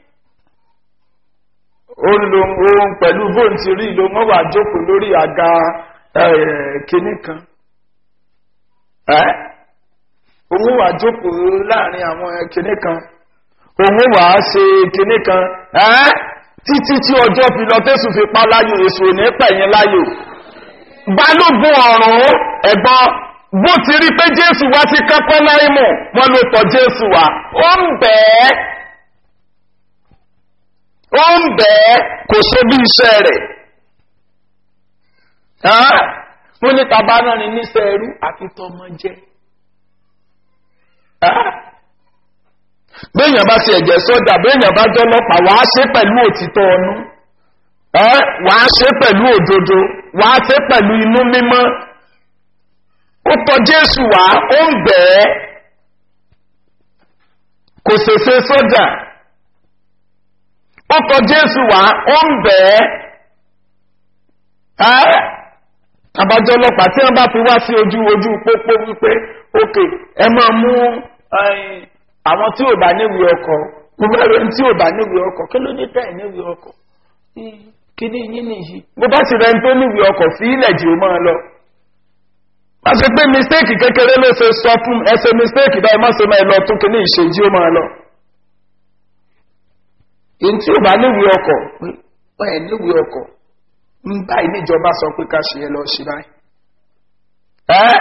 ohun pẹ̀lú bóun ti rí ló mọ́ wà jókòó lórí àga kínní kan ẹ́ òun wà jókòó láàrin àwọn kínní kan òun wà á ṣe kínní kan ẹ́ títí tí ọjọ́ fi lọ tẹ́sù fi pa láyò èso ní pẹ̀yìn láyò balógun ọ̀run ẹ̀gbọ́n bó ti rí pé jésù wá sí kápẹ́ láìmọ̀ wọn ló tọ̀ jésù wá ó ń bẹ́ẹ̀ ó ń bẹ́ẹ̀ kò ṣe bí iṣẹ́ rẹ̀ wọ́n ní tàbá náà ní níṣẹ́ ẹrú àfi tọmọ jẹ́ béèyàn bá ti ẹ̀jẹ̀ sọ́jà béèyàn bá jẹ́ ọlọ́pàá wàá ṣe pẹ̀lú òtítọ́ ọnú wàá ṣe pẹ̀lú òdodo wàá ṣe pẹ̀lú inú mímọ́ ó tọ jésù wá ó ń bẹ́ẹ̀ kò ṣèṣe sọ́jà ó tọ jésù wá ó ń bẹ́ẹ̀ àbájọ ọlọ́pàá tí wọ́n bá fi wá sí ojú ojú pópó wípé ókè ẹ máa mú àwọn tí ò bá níwèé ọkọ̀ gbogbo ẹ̀rọ tí ò bá níwèé ọkọ̀ kí ló ní tẹ̀ níwèé ọkọ̀ kí ni yín nìyí bó bá sì rẹ̀ ń tó níwèé ọkọ̀ sí ilẹ̀ jù ó máa lọ má ṣe pé mistake kékeré ló ṣe sọ fún ẹsẹ mistake báyìí má ṣe máa lọ tún kí ní ìṣèjì ó máa lọ. èyí tí ò bá níwèé ọkọ̀ pé ẹ̀ níwèé ọkọ̀ ń báyìí níjọba sọ pé ká ṣe ẹ lọ ṣe báyìí. ẹ́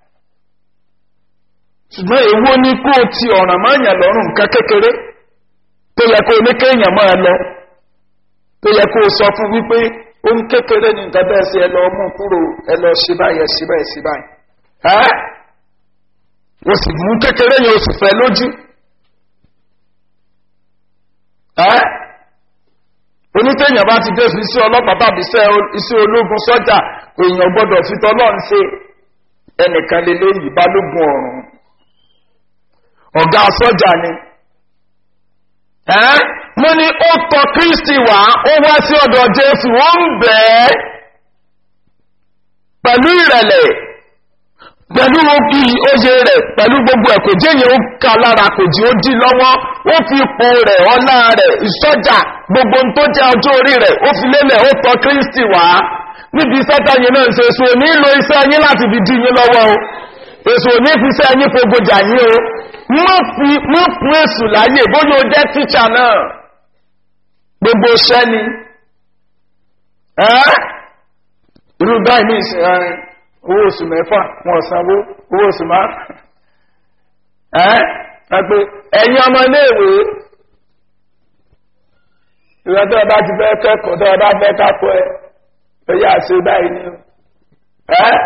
ṣùgbọ́n èwo ni kó o ti ọ̀ràn máa yàn lọ́rùn nǹkan kékeré tó yẹ kó o ní kéèyàn máa lọ tó yẹ kó o sọ fún wípé ohun kékeré ní nǹkan bẹ́ẹ̀ sí ẹ lọ mú kúrò ẹ lọ ṣe báyìí ẹ ṣe báyìí ṣe báyìí ẹ́ o sì mú kékeré yẹn o sì fẹ́ lójú ẹ́ onítẹ̀yìn bá ti dé sí ọlọ́pàá tàbí iṣẹ́ ológun sọ́jà èèyàn gbọ́dọ̀ fi tọ́lọ́ ń ṣe ẹnìkan lélẹ́yìí balógun ọ̀run ọ̀gá sọ́jà ni ẹ́ mo ní ó tọ kristi wá ó wá sí ọ̀dọ̀ jésù ó ń bẹ̀ ẹ́ pẹ̀lú ìrẹ̀lẹ̀ pẹ̀lú òbí oye rẹ̀ pẹ̀lú gbogbo ẹ̀ kò jẹ́yìn ó ká lára kò jí ó dí lọ́wọ́ ó fi ipò rẹ̀ ọlá rẹ̀ ìsọ́jà gbogbo tó jẹ́ ọjọ́ orí rẹ̀ ó fi lélẹ̀ ó tọ kristi wá níbi sẹ́tàyìn náà ṣe èso ní lo iṣẹ́ yín láti fi dí yín lọ́wọ́ o èso ní fi iṣẹ́ yín fogojà yín o mọ́ fún èsù láyè bóyá o jẹ́ tíṣà náà gbogbo iṣẹ́ ni irú báyìí ní ìsìn owó oṣù mẹ́fà wọn sanwó owó oṣù máa ẹgbẹ́ ẹ̀yìn ọmọ iléèwé ìrọ̀tọ́ ọba ti fẹ́ kẹ́kọ̀ọ́ tó ọba fẹ́ kápọ̀ ẹ ẹ̀yà ṣe báyìí ni ẹ́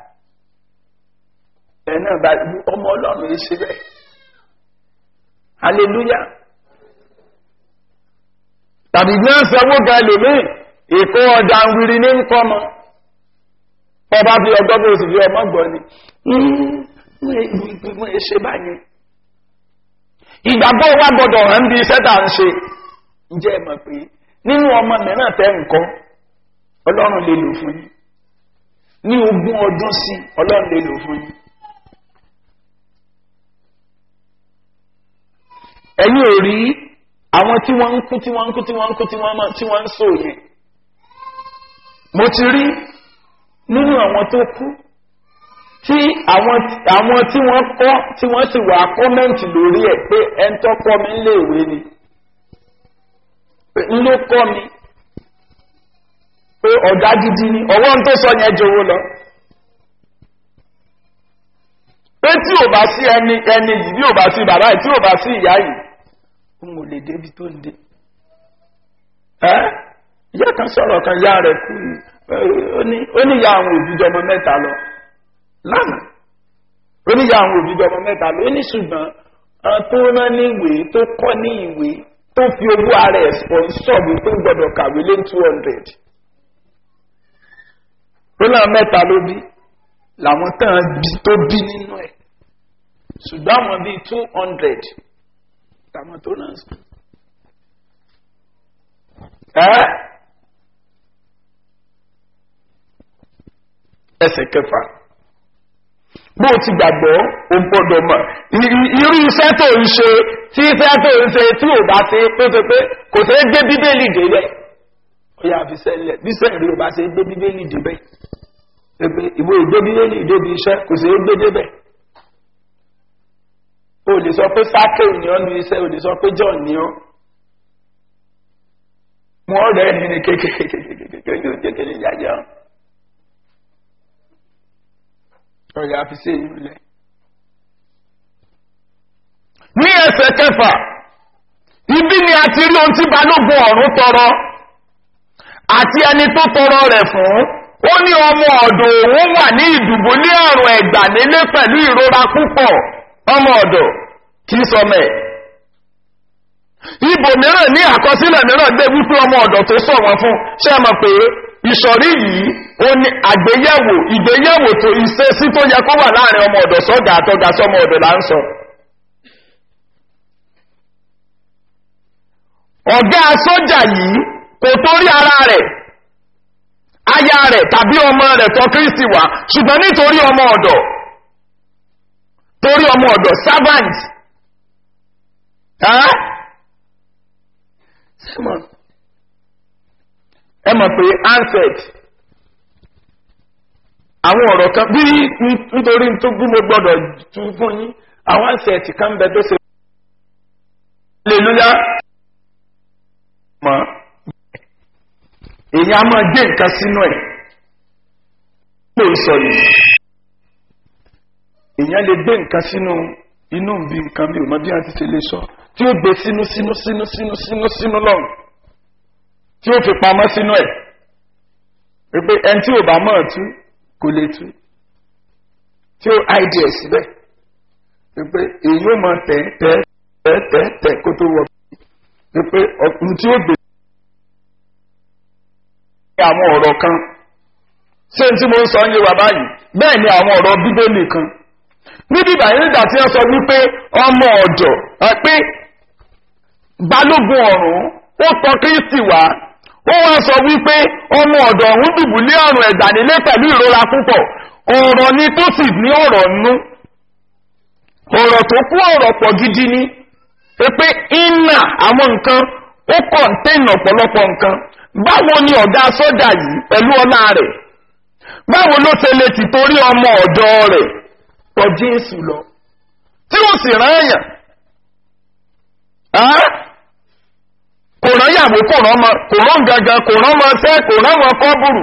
ẹ̀ náà bá ọmọ ọlọ́run yìí ṣe bẹ́ẹ̀ hallelujah tàbí ní ọ̀sẹ̀wó ga lèmí èkó ọjà ń wiri ní nkọ́mọ ọba fi ọgbọ́n bí oṣù fi ọmọ gbọ́ ni wọ́n ṣe báyìí ìgbàgbọ́ wa gbọ́dọ̀ hàn bí iṣẹ́ tà ń ṣe ǹjẹ́ ẹ mọ̀ pé nínú ọmọ mìíràn tẹ́ nǹkan ọlọ́run lè lò fún yín ní ogún ọdún sí ọlọ́run lè lò fún yín ẹ̀yin ò rí àwọn tí wọ́n ń kú tí wọ́n ń kú tí wọ́n ń kú tí wọ́n tí wọ́n ń sò yẹn mo ti rí nínú àwọn tó kú tí àwọn àwọn tí wọ́n kọ́ tí wọ́n sì wà kọ́mẹ́ǹtì lórí ẹ̀ pé ẹn tó kọ́ mi ń léèwé ni ń ló kọ́ mi pé ọ̀gá gidi ni ọwọ́ ń tó sọ yẹn jowó lọ pé tí ò bá bá sí ẹni ẹni yìí bí ò bá sí bàbá yìí tí ò bá sí ìyá yìí òun ò lè débi tó ń dé ẹ ìyá kan sọ̀rọ̀ kan yá rẹ̀ kú ó ní ó ní ìyá àwọn òbí jọmọ mẹ́ta lọ lánàá ó ní ìyá àwọn òbí jọmọ mẹ́ta lọ ó ní ṣùgbọ́n àwọn tó rán ní ìwé tó kọ́ ní ìwé tó fi owó ara ẹ̀ sponsor mi tó gbọ́dọ̀ kàwé lé two hundred ó náà mẹ́ta ló bí làwọn tán bí tó bí nínú ẹ̀ ṣùgbọ́n àwọn bíi two hundred làwọn tó náà sùn. ẹ́ ẹsẹ̀ kẹfà bó o ti gbàgbọ́ o gbọ́dọ̀ mọ̀ irú iṣẹ́ tó ń ṣe tí iṣẹ́ tó ń ṣe tí ò bá ṣe pé pé pé kò ṣeé gbé bíbélì débẹ̀ ó yà fi sẹ́lẹ̀ bí sẹ́ẹ̀rí ò bá ṣe gbé bíbélì débẹ̀ pé ìwé ìgbé bíbélì débi iṣẹ́ kò ṣeé gbé débẹ̀ o lè sọ pé sákèw ni ọ́ nu iṣẹ́ o lè sọ pé john ni ọ́ mo ọ̀rẹ́ ẹni ní kékeré kékeré kékeré yáyá ọ̀yà fi ṣe èyí lẹ̀. ní ẹsẹ̀ kẹfà ibi ni a ti rí ohun tí balógun ọ̀run tọrọ àti ẹni tó tọrọ rẹ̀ fún ó ní ọmọ ọ̀dọ̀ òun wà ní ìdùbò ní àrùn ẹ̀gbà nílé pẹ̀lú ìrora púpọ̀ ọmọ ọ̀dọ̀ kì í sọmọ ẹ̀. ibò mìíràn ní àkọsílẹ̀ mìíràn gbé wípé ọmọ ọ̀dọ̀ tó sọ wọn fún ṣé ẹ mọ̀ pé ìsọ̀rí yìí ó ní àgbéyẹ̀wò ìgbéyẹ̀wò tó ìṣesí tó yẹ kó wà láàrin ọmọ ọ̀dọ̀ sọ́gà àtọ́gà sọmọ ọ̀dọ̀ là ń sọ. ọ̀gá sójà yìí kò torí ara rẹ̀ aya rẹ̀ tàbí ọmọ rẹ̀ tọ́ kírísì wá ṣùgbọ́n nítorí ọmọ ọ̀dọ̀ torí ọmọ ọ̀dọ̀ servant ẹ mọ̀ pé ansett àwọn ọ̀rọ̀ kan bí nítorí tó bí mo gbọ́dọ̀ tu fún yín àwọn ansett kan bẹ tó ṣe hallelujah mọ̀ èyí á máa gbé nǹkan sínú ẹ̀ pé sọ yìí èèyàn lè gbé nǹkan sínú inú bí nǹkan mi ò mọ bí wọn ti ṣe lè sọ tí ó gbé sínú sínú sínú sínú sínú sínú lọ́rùn tí ó fi pamọ́ sínú ẹ̀ pé ẹni tí ò bá mọ̀ tú kò lè tú tí ó áìdí ẹ̀ síbẹ̀ pé èyí ó mọ tẹ̀ tẹ̀ tẹ̀ tẹ̀ tẹ̀ kó tó wọ pé ọkùnrin tí ó gbé àwọn ọ̀rọ̀ kan ṣé tí mo ń sọ ń yé wa báyìí bẹ́ẹ̀ ni àwọn ọ̀rọ̀ bíbélì kan níbi ìbàyẹn nígbà tí wọ́n sọ wípé ọmọ ọ̀dọ̀ pé balógun ọ̀run ó tọ kírísì wá ó wá sọ wípé ọmọ ọ̀dọ̀ ọ̀hún dùbúlé ọ̀rùn ẹ̀gbà nílé pẹ̀lú ìrora púpọ̀ ọ̀rọ̀ ni tó sì ní ọ̀rọ̀ nú ọ̀rọ̀ tó kú ọ̀rọ̀ pọ̀ gidi ni pé iná àwọn nǹkan ó kọ̀ǹtẹ́nì ọ̀pọ̀lọpọ̀ nǹkan báwo ni ọ̀gá sọ́jà yìí pẹ̀lú ọlá rẹ̀ báwo ló ṣe lè ti torí ọmọ ọ̀dọ́ rẹ̀ tọ jésù lọ tí ó sì rán èèyàn kò rán yàwó kò rán ọmọ kò rán gangan kò rán ọmọ ṣẹ́ kò rán ọmọ kọ́bùrù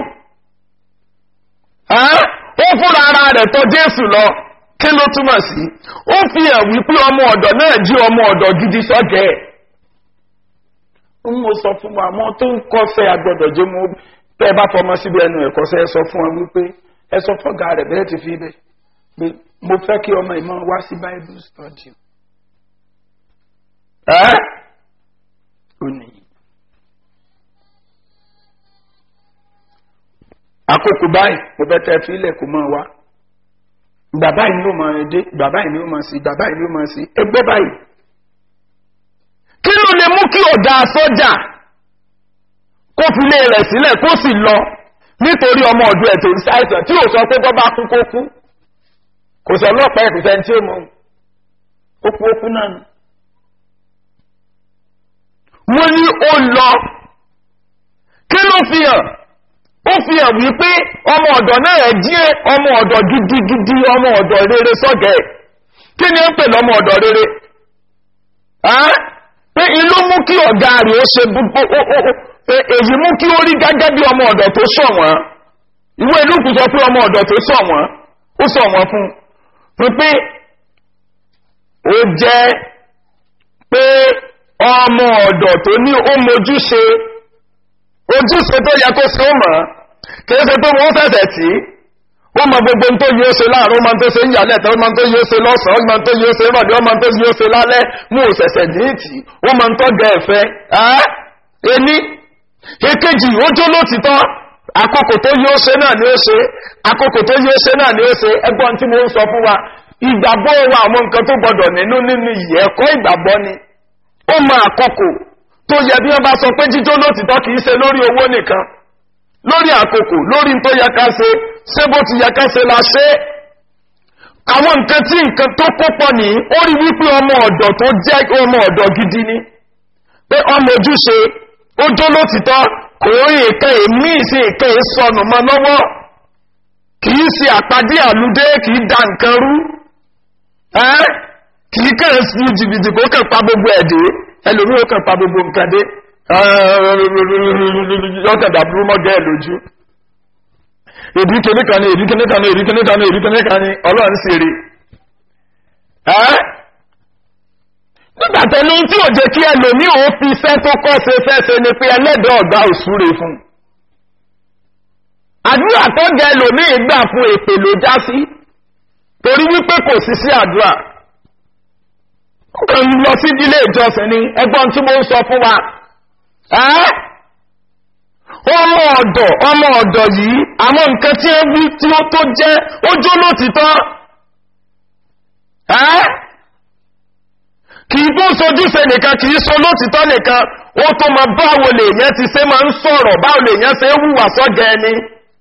ó fúnra ara rẹ̀ tọ jésù lọ kí ló túmọ̀ sí ó fi hàn wípé ọmọ ọ̀dọ̀ náà jí ọmọ ọ̀dọ̀ gidi sọ́jẹ́ ẹ̀ ń mo sọ fún wa àwọn tó ń kọ́sẹ́ agbọ́dọ̀ jẹ́ mo tẹ́ ẹ bá fọmọ síbi ẹnu ẹ̀kọ́sẹ́ ẹ sọ fún wa wípé ẹ sọ fọ́gà rẹ̀ bẹ́ẹ̀ ti fi bẹ́ẹ̀ pé mo fẹ́ kí ọmọ ìmọ̀ wá sí bible study. ẹ́ ò ní. àkókò báyìí mo fẹ́ tẹ́ fílẹ̀ kó máa wá bàbá yìí ló máa dé bàbá yìí ló máa sí bàbá yìí ló máa sí ẹgbẹ́ báyìí. kí ló lè mú kí ọ̀dà sọ́jà kó fi lé rẹ̀ sílẹ̀ kó sì lọ nítorí ọmọ ọdún ẹ̀ tó ń ṣàìsàn tí ò sọ pé bọ́ bá kú kó kú kò sọ ọlọ́pàá ẹ̀kú sẹ́ni tí ó mọ ó kú ó kú náà ni. wọ́n ní ó lọ kí ló fi hàn ó fi hàn wípé ọmọ ọ̀dọ̀ náà jí ọmọ ọ̀dọ̀ gidigidi ọmọ ọ̀dọ̀ rere sọ́gẹ̀ kí ni ó ń pè lọ́mọ ọ̀dọ̀ rere pé inú mú kí ọ̀gá rẹ̀ ó ṣe èyí mú kí ó rí gẹ́gẹ́ bí ọmọ ọ̀dọ̀ tó sọ̀ wọ́n ìwé ìlú kù sọ pé ọmọ ọ̀dọ̀ tó sọ̀ wọ́n ó sọ̀ wọ́n fún un pé ó jẹ́ pé ọmọ ọ̀dọ̀ tó ní ó mojúṣe ojúṣe tó yẹ kó ṣe ó mọ̀ kìí ṣe pé wọ́n fẹ̀sẹ̀ tí ó mọ gbogbo tó yóò ṣe láàrin ó mọ tó ṣe ń yàlẹ̀ tó mọ tó yóò ṣe lọ́sàn-án ó mọ tó yóò ṣe rọ̀dí ó mọ tó yóò ṣe lálẹ́ mú òṣẹ̀ṣẹ̀ díìtì ó mọ tó gẹ ẹ̀fẹ́ ẹni èkejì ó jó lótìtọ́ àkókò tó yóò ṣe náà ni ó ṣe àkókò tó yóò ṣe náà ni ó ṣe ẹgbọ́n tí mo ń sọ fún wa ìgbàgbọ́ wa àwọn nǹkan tó gbọdọ̀ nínú nínú ìyẹ́ ẹ̀kọ́ ìgbàgbọ́ ni ó mọ àkókò tó yẹ bí wọ́n bá sọ pé jíjó lótìtọ́ kìí ṣe lórí owó nìkan lórí àkókò lórí tó yẹ ká ṣe ṣé bó ti yẹ ká ṣe la ṣe àwọn nǹkan tí nǹkan tó kópọ̀ ní ó rí wípé ọmọ ọ̀dọ̀ tó jẹ́ ọmọ ọ̀dọ̀ gidi ni pé ọmọ ojúṣe ó jó lótìtọ́ kò rí ìkẹ́ èmí sí ìkẹ́ ìsọnù mọ́ lọ́wọ́ kìí ṣe àpàdé àlùdé kìí da nǹkan rú kìí kàn sí jìbìtì kó kàn pa gbogbo ẹ̀dẹ́ ẹlòmí ó kàn pa gbogbo nǹkan dé yọ́kẹ̀dà burú mọ́ gẹ́ lójú èdè kìnnìkan ní èdè kìnnìkan ní èdè kìnnìkan ní èdè kìnnìkan ní ọlọ́run sì rí nígbàtẹ́ ní tí ò jẹ́ kí ẹlòmí ò fi iṣẹ́ tó kọ́ ṣe fẹ́ṣe ni pé ẹlẹ́dẹ̀ ọ̀gá òṣúre fún àdúrà tó gẹ ẹlòmí gbà fún èpè ló já sí torí wípé kò sí sí àdúrà ó kàn lọ sí ilé ìjọsìn ni ẹgbọ́n tí mo ń sọ fún wa ọmọ ọ̀dọ̀ ọmọ ọ̀dọ̀ yìí àwọn nǹkan tí ó wí tí ó tó jẹ́ ó jó lótìtọ́ kì í tó sojúṣe nìkan kì í so lótìtọ́ nìkan ó tó ma báwo lè yẹn ti ṣe máa ń sọ̀rọ̀ báwo lè yẹn ṣe wùwà sọ́jẹ́ ẹni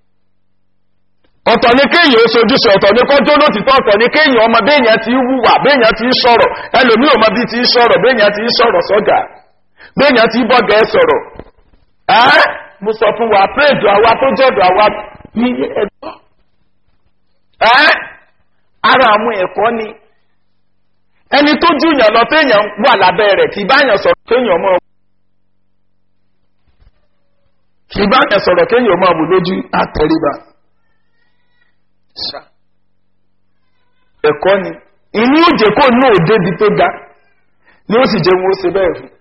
ọ̀tọ̀ ní kéèyàn ó sojúṣe ọ̀tọ̀ ní kọjọ́ lótìtọ́ ọ̀tọ̀ ní kéèyàn ọmọ béèyàn ti wùwà béèyàn ti sọ̀rọ̀ ẹlòmí ò mọ bí ti sọ̀rọ̀ béèyàn ti sọ̀rọ̀ sọ́jà béèyàn ti bọ́gẹ̀ sọ̀rọ̀ ẹ́ mo sọ fún wa péèdù àwa tó jọ̀dọ̀ àwa ní ẹ̀dọ́ ẹ́ ara àwọn ẹ̀kọ́ ni ẹni tó júyàn lọ téèyàn wà lábẹ́ rẹ̀ kì í báyàn sọ̀rọ̀ kéèyàn mọ́ kì í báyàn sọ̀rọ̀ kéèyàn mọ́ àbò lójú àtẹríba ẹ̀kọ́ ni inú òjè kò ní òde di tó ga ni ó sì jẹ́ wọn ó ṣe bẹ́ẹ̀ fún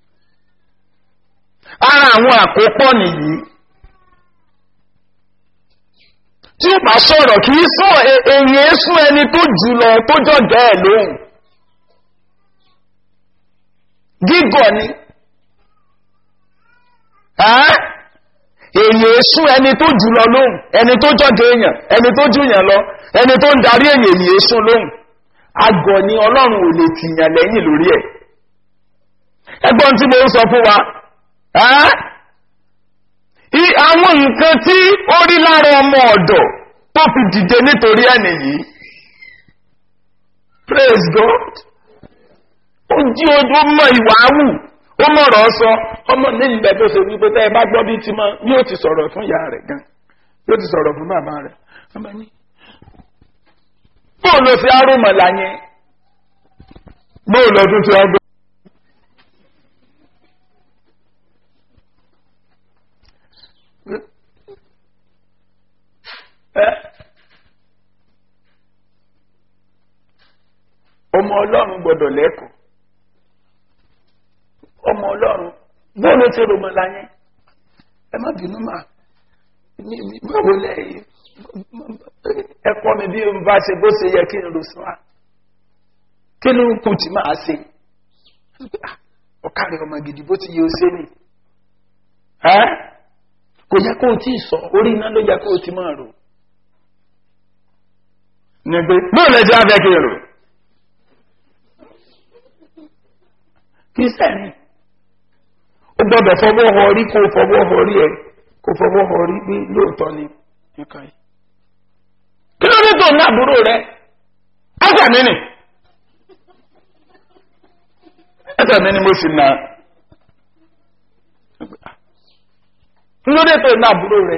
ara àwọn àkópọ̀ nìyí tí ó bá sọ̀rọ̀ kì í sọ èyí sún ẹni tó jù lọ tó jọ̀gẹ́ ẹ̀ lóhùn gígọ̀ ni èyí sún ẹni tó jù lọ lóhùn ẹni tó jọ̀gẹ́ èèyàn ẹni tó jùyàn lọ ẹni tó ń darí èyí èyí sún lóhùn agọ̀ ni ọlọ́run ò lè tìyàn lẹ́yìn lórí ẹ̀ ẹgbọ́n tí mo ń sọ fún wa àwọn nǹkan tí ó rí lára ọmọ ọ̀dọ̀ tó fi dìde nítorí ẹni yìí praise god ó jí ojú mọ ìwà áwù ó mọ̀rọ̀ sọ ọmọ ní ìgbẹ́ tó ṣe wípé tẹ́ ẹ bá gbọ́ bí ti mọ́ yóò ti sọ̀rọ̀ fún ìyá rẹ̀ gan yóò ti sọ̀rọ̀ fún bàbá rẹ̀ ọmọ ní bóò ló fi arúmọ̀lá yẹn bóò lọ tún ti ọgbẹ́ ọmọ ọlọ́run gbọdọ̀ lẹ́kọ̀ọ́ ọmọ ọlọ́run bóòlù tí rò mọ́ láyé ẹ má bínú mà báwo lẹ́yìn ẹ̀kọ́ mi bí n bá ṣe bó ṣe yẹ kí n lò sí wa kí ló ń kù tí máa ṣe ọ̀kàrẹ̀ ọmọ gidi bó ti yẹ ó ṣe ni kò yẹ kó o tí ì sọ orí iná ló yẹ kó o ti máa rò nígbè bóòlù ẹjọ́ abẹ́ kí n rò. kírísítẹ́nì ó gbọ́dọ̀ fọwọ́ họ rí kó fọwọ́ họ rí ẹ kó fọwọ́ họ rí pé lóòótọ́ ni nǹkan yìí. kí ló dé tó ní àbúrò rẹ ẹsẹ̀ mi nì ẹsẹ̀ mi ni mo sì nà kí ló dé tó ní àbúrò rẹ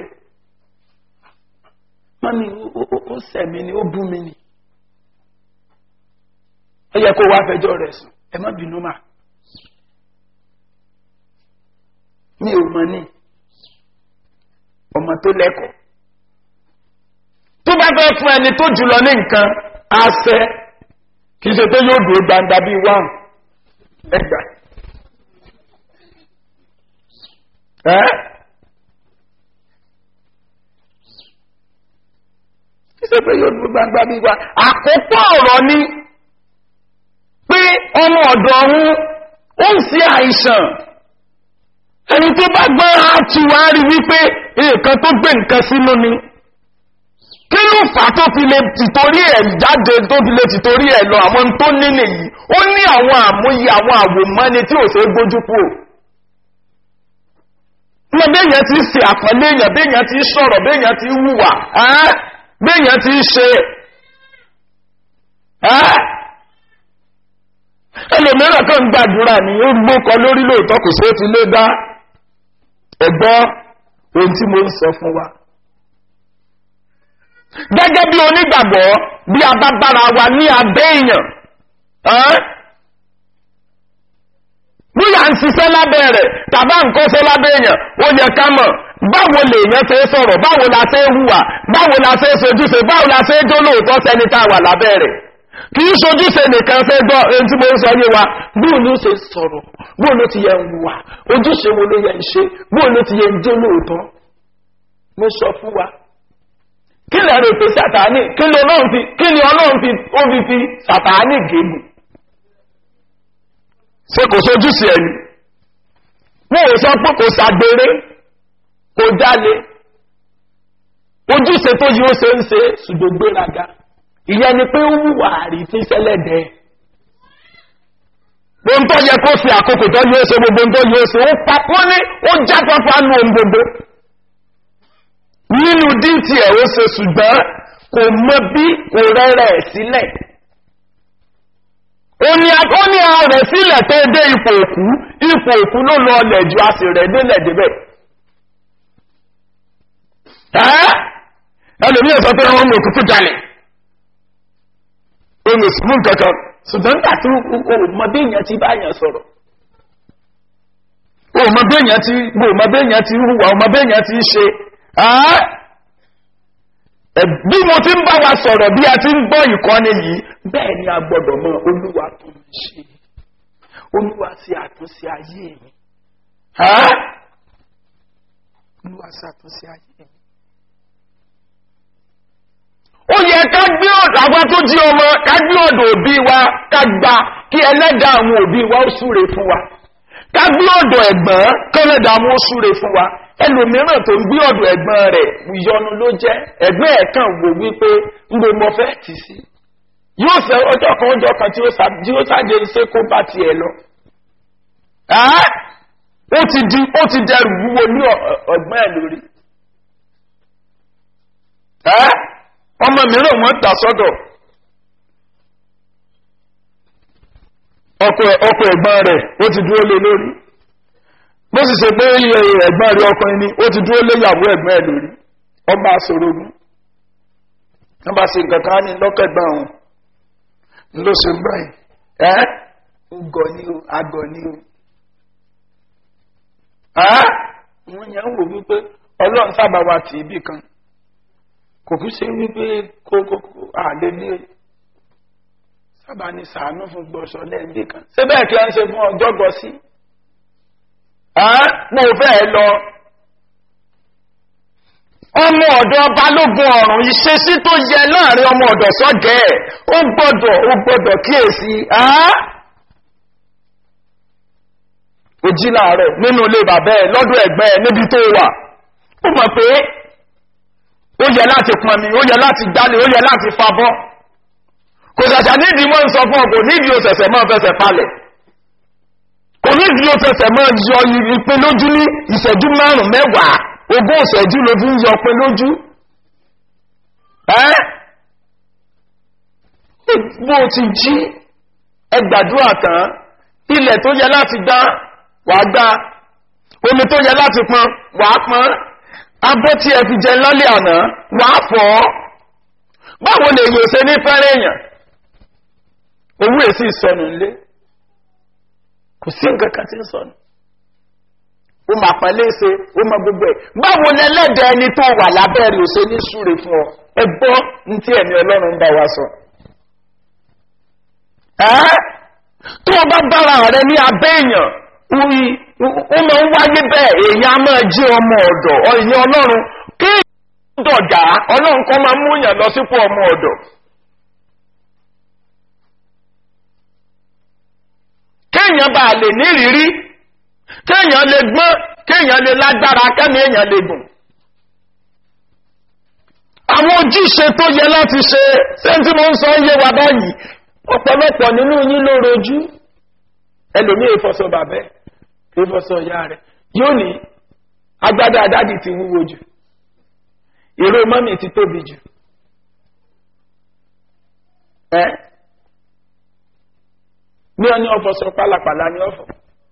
mọ́mí ó sẹ̀ mi ni ó bú mi ni ó yẹ kó wá fẹjọ́ rẹ̀ sùn ẹ má bínú máa. mi ò mọ ní ọmọ tó lẹ́kọ̀ọ́ tó bá fẹ́ fún ẹni tó jùlọ ní nǹkan àṣẹ kì í ṣe pé yóò dúró gbangba bíi wá ẹgbà ẹ kì í ṣe pé yóò dúró gbangba bíi wá àkókò ọ̀rọ̀ ni pé ọmọ ọ̀dọ̀ ọ̀hún ó ń ṣe àìsàn ẹni tó bá gbọ́ á ti wá rí wípé nǹkan tó gbé nǹkan sínú ni kí ló fà á tó fi lè tìtorí ẹ̀ jáde tó fi lè tìtorí ẹ̀ lọ àwọn tó ní nìyí ó ní àwọn àmúyẹ àwọn àwòmọ́ni tí ò ṣe é gbójú kúrò ní béèyàn ti ṣe àpọ́nlé èèyàn béèyàn ti sọ̀rọ̀ béèyàn ti hùwà béèyàn ti ṣe ẹlòmíràn kan gbàdúrà ní ó gbókọ lórí lóòótọ́ kò sí ó ti lé dá ẹ̀gbọ́ ohun tí mo ń sọ fún wa gẹ́gẹ́ bí onígbàgbọ́ bí a bá bára wa ní abẹ́ èèyàn bóyá ń ṣiṣẹ́ lábẹ́ rẹ̀ tàbá ń kọ́ṣẹ́ lábẹ́ èèyàn ó yẹ ká mọ̀ báwo lè yẹn ṣe sọ̀rọ̀ báwo la ṣe hùwà báwo la ṣe sojúṣe báwo la ṣe jólóòtọ́ sẹ́ni tá a wà lábẹ́ rẹ̀ kì í sojúṣe nìkan fẹ́ gbọ́ ẹni tí mo ń sọ yé wa bóun ló ṣe sọ̀rọ̀ bóun ló ti yẹ ń wà ojúṣe wo ló yẹ ń ṣe bóun ló ti yẹ ń jẹ́ lóòótọ́ mo sọ fún wa kí lè rò pé sàtáánì kí ni ọlọ́run fi kí ni ọlọ́run fi ó fi fi sàtáánì gégùn ṣé kò sojúṣe ẹni mo ò sọ pé kò ṣàgbére kò jalè ojúṣe tó yí ó ṣe ń ṣe ṣùgbọ́n gbéraga ìyẹn ni pé ó wùwà rí tí sẹ́lẹ̀dẹ̀ ohun tó yẹ kó fi àkókò tó yóò ṣe gbogbo ohun tó yóò ṣe ó papọ̀ ní ó jápapọ̀ nù ohun gbogbo nínú díìtì ẹ̀ ó ṣe ṣùgbọ́n kò mọ bí kò rẹ́rẹ̀ sílẹ̀ ó ní a rẹ̀ sílẹ̀ tó dé ipò òkú ipò òkú ló lọ ọlẹ̀ ju a sì rẹ̀ délẹ̀ débẹ̀ ẹlòmíràn sọ pé wọn mọ òkúkú jalè olùsùnmù kankan ṣùgbọ́n nígbà tí ọmọdé èèyàn ti bá yàn sọ̀rọ̀ ọmọdé èèyàn ti ọmọdé èèyàn ti hùwà ọmọdé èèyàn ti ṣe bí mo ti ń bá wa sọ̀rọ̀ bí a ti ń gbọ́ ìkọ́ni yìí bẹ́ẹ̀ ni a gbọ́dọ̀ mọ olúwa tó ń ṣe olúwa sí àtúnṣe ayé mi olúwa sí àtúnṣe ayé mi ó yẹ ká gbé ọ̀dọ̀ àwọn tó jí ọmọ ká gbé ọ̀dọ̀ òbí wa ká gba kí ẹlẹ́dàá àwọn òbí wa ó súre fún wa ká gbé ọ̀dọ̀ ẹ̀gbọ́n kẹ́lẹ́dàá àwọn ó súre fún wa ẹlòmíràn tó ń gbé ọ̀dọ̀ ẹ̀gbọ́n rẹ̀ ìyọnu ló jẹ́ ẹ̀gbọ́n ẹ̀ kàn wò wípé ń lo mọ fẹ́ tì sí yóò fẹ́ ọjọ́ kan ọjọ́ kan tí ó sáde ṣe kó bá tiẹ̀ lọ. ó ti di ó ti dẹrù wúwo ní ọ̀gbọ́n ẹ̀ lórí ọmọ mìíràn wọn tà sọ́dọ̀ ọkọ ẹ̀gbọ́n rẹ̀ ó ti dúró lé lórí bó sì ṣe pé ẹ̀gbọ́n rẹ̀ ọkùnrin ni ó ti dúró lé ìyàwó ẹ̀gbọ́n ẹ̀ lórí ọba àsorogún wọ́n bá ṣe nǹkan kan ní lọ́kẹ̀gbọ́n àwọn ló ṣe ń báyìí ẹ́ ugọ̀ ni o agọ̀ ni o wọ́n yẹn ń wò wípé ọlọ́run sábà wà tì í bì kan kò kí ṣe wípé kókókó àlè ní sábà ní sàánú fún gbọ́sọ lẹ́ẹ̀dẹ́ kan ṣé bẹ́ẹ̀ kí wọ́n ṣe fún ọjọ́ gbọ́ sí mo fẹ́ lọ ọmọ ọ̀dọ̀ balógun ọ̀rùn ìṣesí tó yẹ láàrin ọmọ ọ̀dọ̀ sọ́gẹ̀ ẹ̀ ó gbọ́dọ̀ ó gbọ́dọ̀ kíyèsí ó jí láàárọ̀ nínú ilé bàbá ẹ̀ lọ́dọ̀ ẹ̀gbẹ́ ẹ̀ níbi tó wà ó mọ̀ pé ó yẹ láti pọnmi ó yẹ láti jálè ó yẹ láti fabọ́ kò ṣẹ̀ṣẹ̀ nídìí mọ́ ń sọ fún ọ kò nídìí ó ṣẹ̀ṣẹ̀ mọ́ fẹsẹ̀ palẹ̀ kò nídìí ó ṣẹ̀ṣẹ̀ mọ́ yọ ìpè lójú ní ìṣẹ́jú márùn-ún mẹ́wàá ogún ìṣẹ́jú ló fi ń yọ pé lójú ẹ́ bó ti jí ẹgbàdúrà tán ilẹ̀ tó yẹ láti gbá wàá gbá omi tó yẹ láti pọn wàá pọn abọ́ tí ẹ fi jẹ lálẹ́ àná wàá fọ́ báwo lè yóò ṣe ní fẹ́rẹ̀ èèyàn owó èsì ìsọnù ńlé kò sí nǹkan kan tí ń sọnù ó máa pẹ̀lẹ́ ṣe ó máa gbogbo ẹ̀ báwo ni ẹlẹ́dẹ̀ ẹni tó wà lábẹ́rẹ́ ò ṣe ní súre fún ọ ẹ gbọ́ ní tí ẹ̀mí ọlọ́run ń bá wa sọ. ẹ́ tó o bá bára rẹ ní abẹ́ èèyàn orí ó máa ń wáyé bẹ́ẹ̀ èèyàn á máa jí ọmọ ọ̀dọ̀ ọ̀yìn ọlọ́run kí èèyàn dọ̀gá ọlọ́run kan máa mú èèyàn lọ sípò ọmọ ọ̀dọ̀. kéèyàn bá lè nírírí kéèyàn lè gbọ́n kéèyàn lè lágbára kẹ́mi èèyàn lè gùn. àwọn ojúṣe tó yẹ láti ṣe sẹ́ńtì mo ń sọ yé wa báyìí ọ̀pọ̀lọpọ̀ nínú yín ló rojú ẹlòmíì ìfọsọ bàbẹ́ ìfọsọ ìyá rẹ̀ yóò ní agbádá dádì ti wúwo jù ìró mọ́mì ti tóbi jù ẹ́ ní ọ ní ọ̀fọ̀ sọ pálapàla ní ọ̀fọ̀.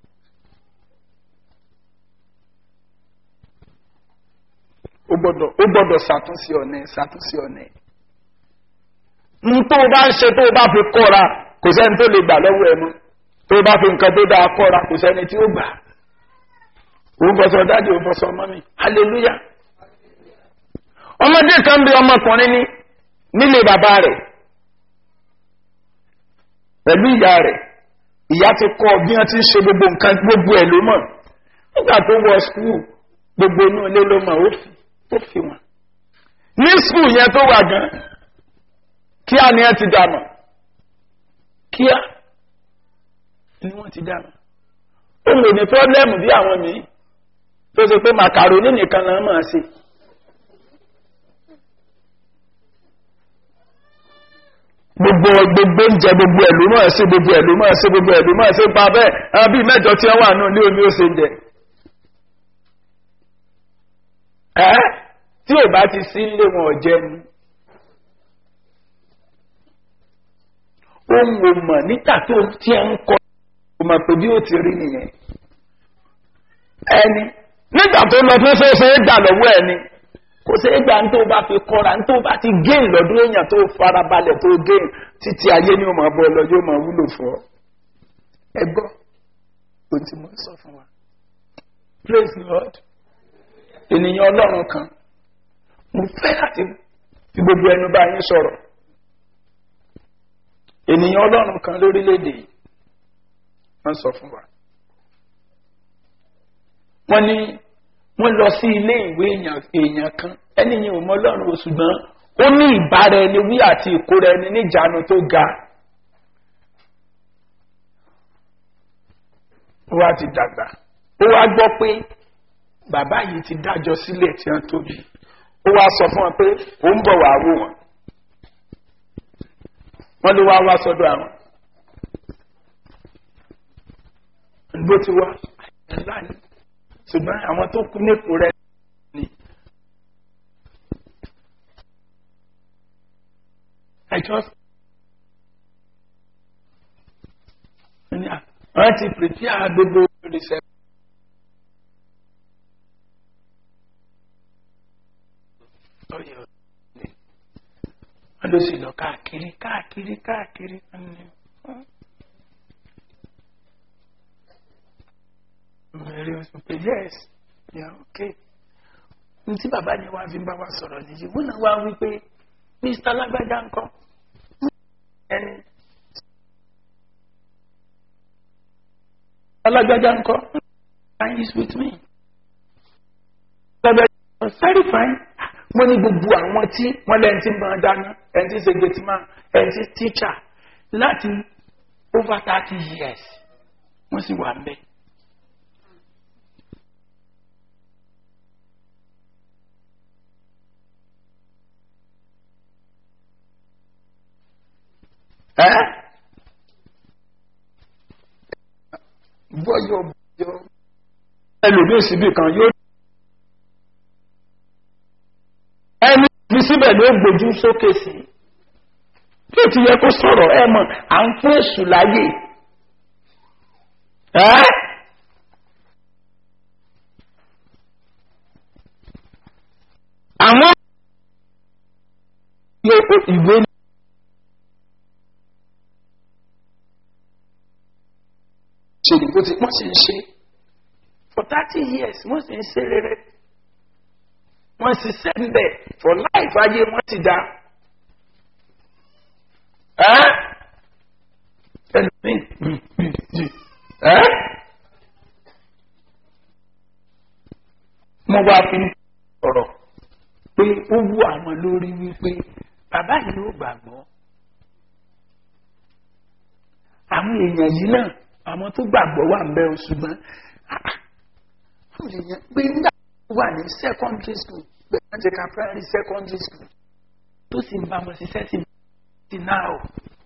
ó gbọ́dọ̀ ó gbọ́dọ̀ ṣàtúnṣe ọ̀nà ṣàtúnṣe ọ̀nà n tó o bá ń ṣe tó o bá fi kọ́ra kò sẹ́ni tó lè gbà lọ́wọ́ ẹ mọ́ tó o bá fi nǹkan tó dáa kọ́ra kò sẹ́ni tí ó gbà òun fọṣọ dáàdi òun fọṣọ mọ́mì hallelujah ọmọdé kan bí ọmọkùnrin ní nílé bàbá rẹ̀ pẹ̀lú ìyá rẹ̀ ìyá ti kọ́ bí wọ́n ti ń ṣe gbogbo nǹkan gbogbo ẹ̀ ló mọ̀ nígbà tó wọ skul gbogbo inú ilé ló mọ̀ ó fi ó fi wọn. ní skul yẹn tó wà gan kíá ni ẹ ti dànù kíá ni wọ́n ti dànù. ó lè ní pọ́blẹ́mù bí àwọn míì tó ṣe pé màkàrónì nìkan náà máa ṣe. gbogbo gbogbo oúnjẹ gbogbo ẹ̀ ló máa ṣe gbogbo ẹ̀ ló máa ṣe gbogbo ẹ̀ ló máa ṣe pa bẹ́ẹ̀ àwọn bíi mẹ́jọ tí wọ́n wà nù ní omi ó ṣe jẹ. ẹ́ tí ò bá ti sí ilé wọn ọ̀jẹ̀ ni. ohun ò mọ̀ nígbà tó tí ẹ ń kọ́ ò mọ̀ pé bí ó ti rí nìyẹn. ẹni nígbà tó lọ fún fẹ́fẹ́ gbà lọ́wọ́ ẹni kò sí ìgbà tó bá fi kọ́ra tó bá ti géèn lọ́dún èèyàn tó farabalẹ̀ tó géèn títí ayé ni ó máa bọ́ lọ yóò máa wúlò fún ọ. ẹ gbọ́ ohun tí mo sọ fún wa praise the lord ènìyàn ọlọ́run kan mo fẹ́ láti fi gbogbo ẹnu bá yín sọ̀rọ̀ ènìyàn ọlọ́run kan lórílẹ̀‐èdè yìí wọ́n sọ fún wa wọ́n ní wọ́n lọ sí ilé ìwé èèyàn kan ẹni yẹn ò mọ ọlọ́run o ṣùgbọ́n ó ní ìbára ẹni wí àti ìkóra ẹni níjànú tó ga ó wá ti dàgbà ó wá gbọ́ pé bàbá yìí ti dájọ́ sílẹ̀ tí wọ́n tóbi ó wá sọ fún wọn pé ó ń bọ̀ wá wò wọ́n wọ́n ló wá wá sọ́dọ̀ àwọn bó ti wá ńlá ni ṣùgbọ́n àwọn tó kú nípò rẹ̀ ni. I just wọ́n ti prepare gbogbo research. wọ́n ló sì lọ káàkiri káàkiri káàkiri. Mary was like, yes, yeah, okay. Ntí bàbá ni wá fi ń bá wa sọ̀rọ̀ nìyí, wọ́n náà wá wí pé Mr. Lágbájá ń kọ́. Ẹni. Alágbájá ń kọ́. And he's with me. Lágbájá was very fine. Mo ní gbogbo àwọn tí wọ́n lẹ́yìn tí ń bá dáná, ẹni tí ń ṣe gẹ̀tìmá, ẹni tí tíṣà láti over thirty years. Wọ́n sì wà ń bẹ́ẹ̀. ẹ́ bọ́yọ̀ bọ́yọ̀ ẹlòmíì síbì kan yóò ẹni fi síbẹ̀ ló gbójú sókè sí bí ó ti yẹ kó sọ̀rọ̀ ẹ mọ̀ à ń fún èṣù láyè ẹ́ àwọn ìwé ṣe ni bó ti wọ́n sì ń ṣe for thirty years wọ́n sì ń ṣe rere wọ́n sì sẹ́ńbẹ̀ for life ayé wọ́n ti dá. pé ó wú àwọn lórí wípé bàbá yìí ló gbàgbọ́ àwọn èèyàn yìí náà àwọn tó gbàgbọ́ wà ń bẹ́ o ṣùgbọ́n àwọn èèyàn pé nígbà tó wà ní secondary school pé wọ́n ti ka primary secondary school tó sì ń bá wọn ṣiṣẹ́ sí ti náà o.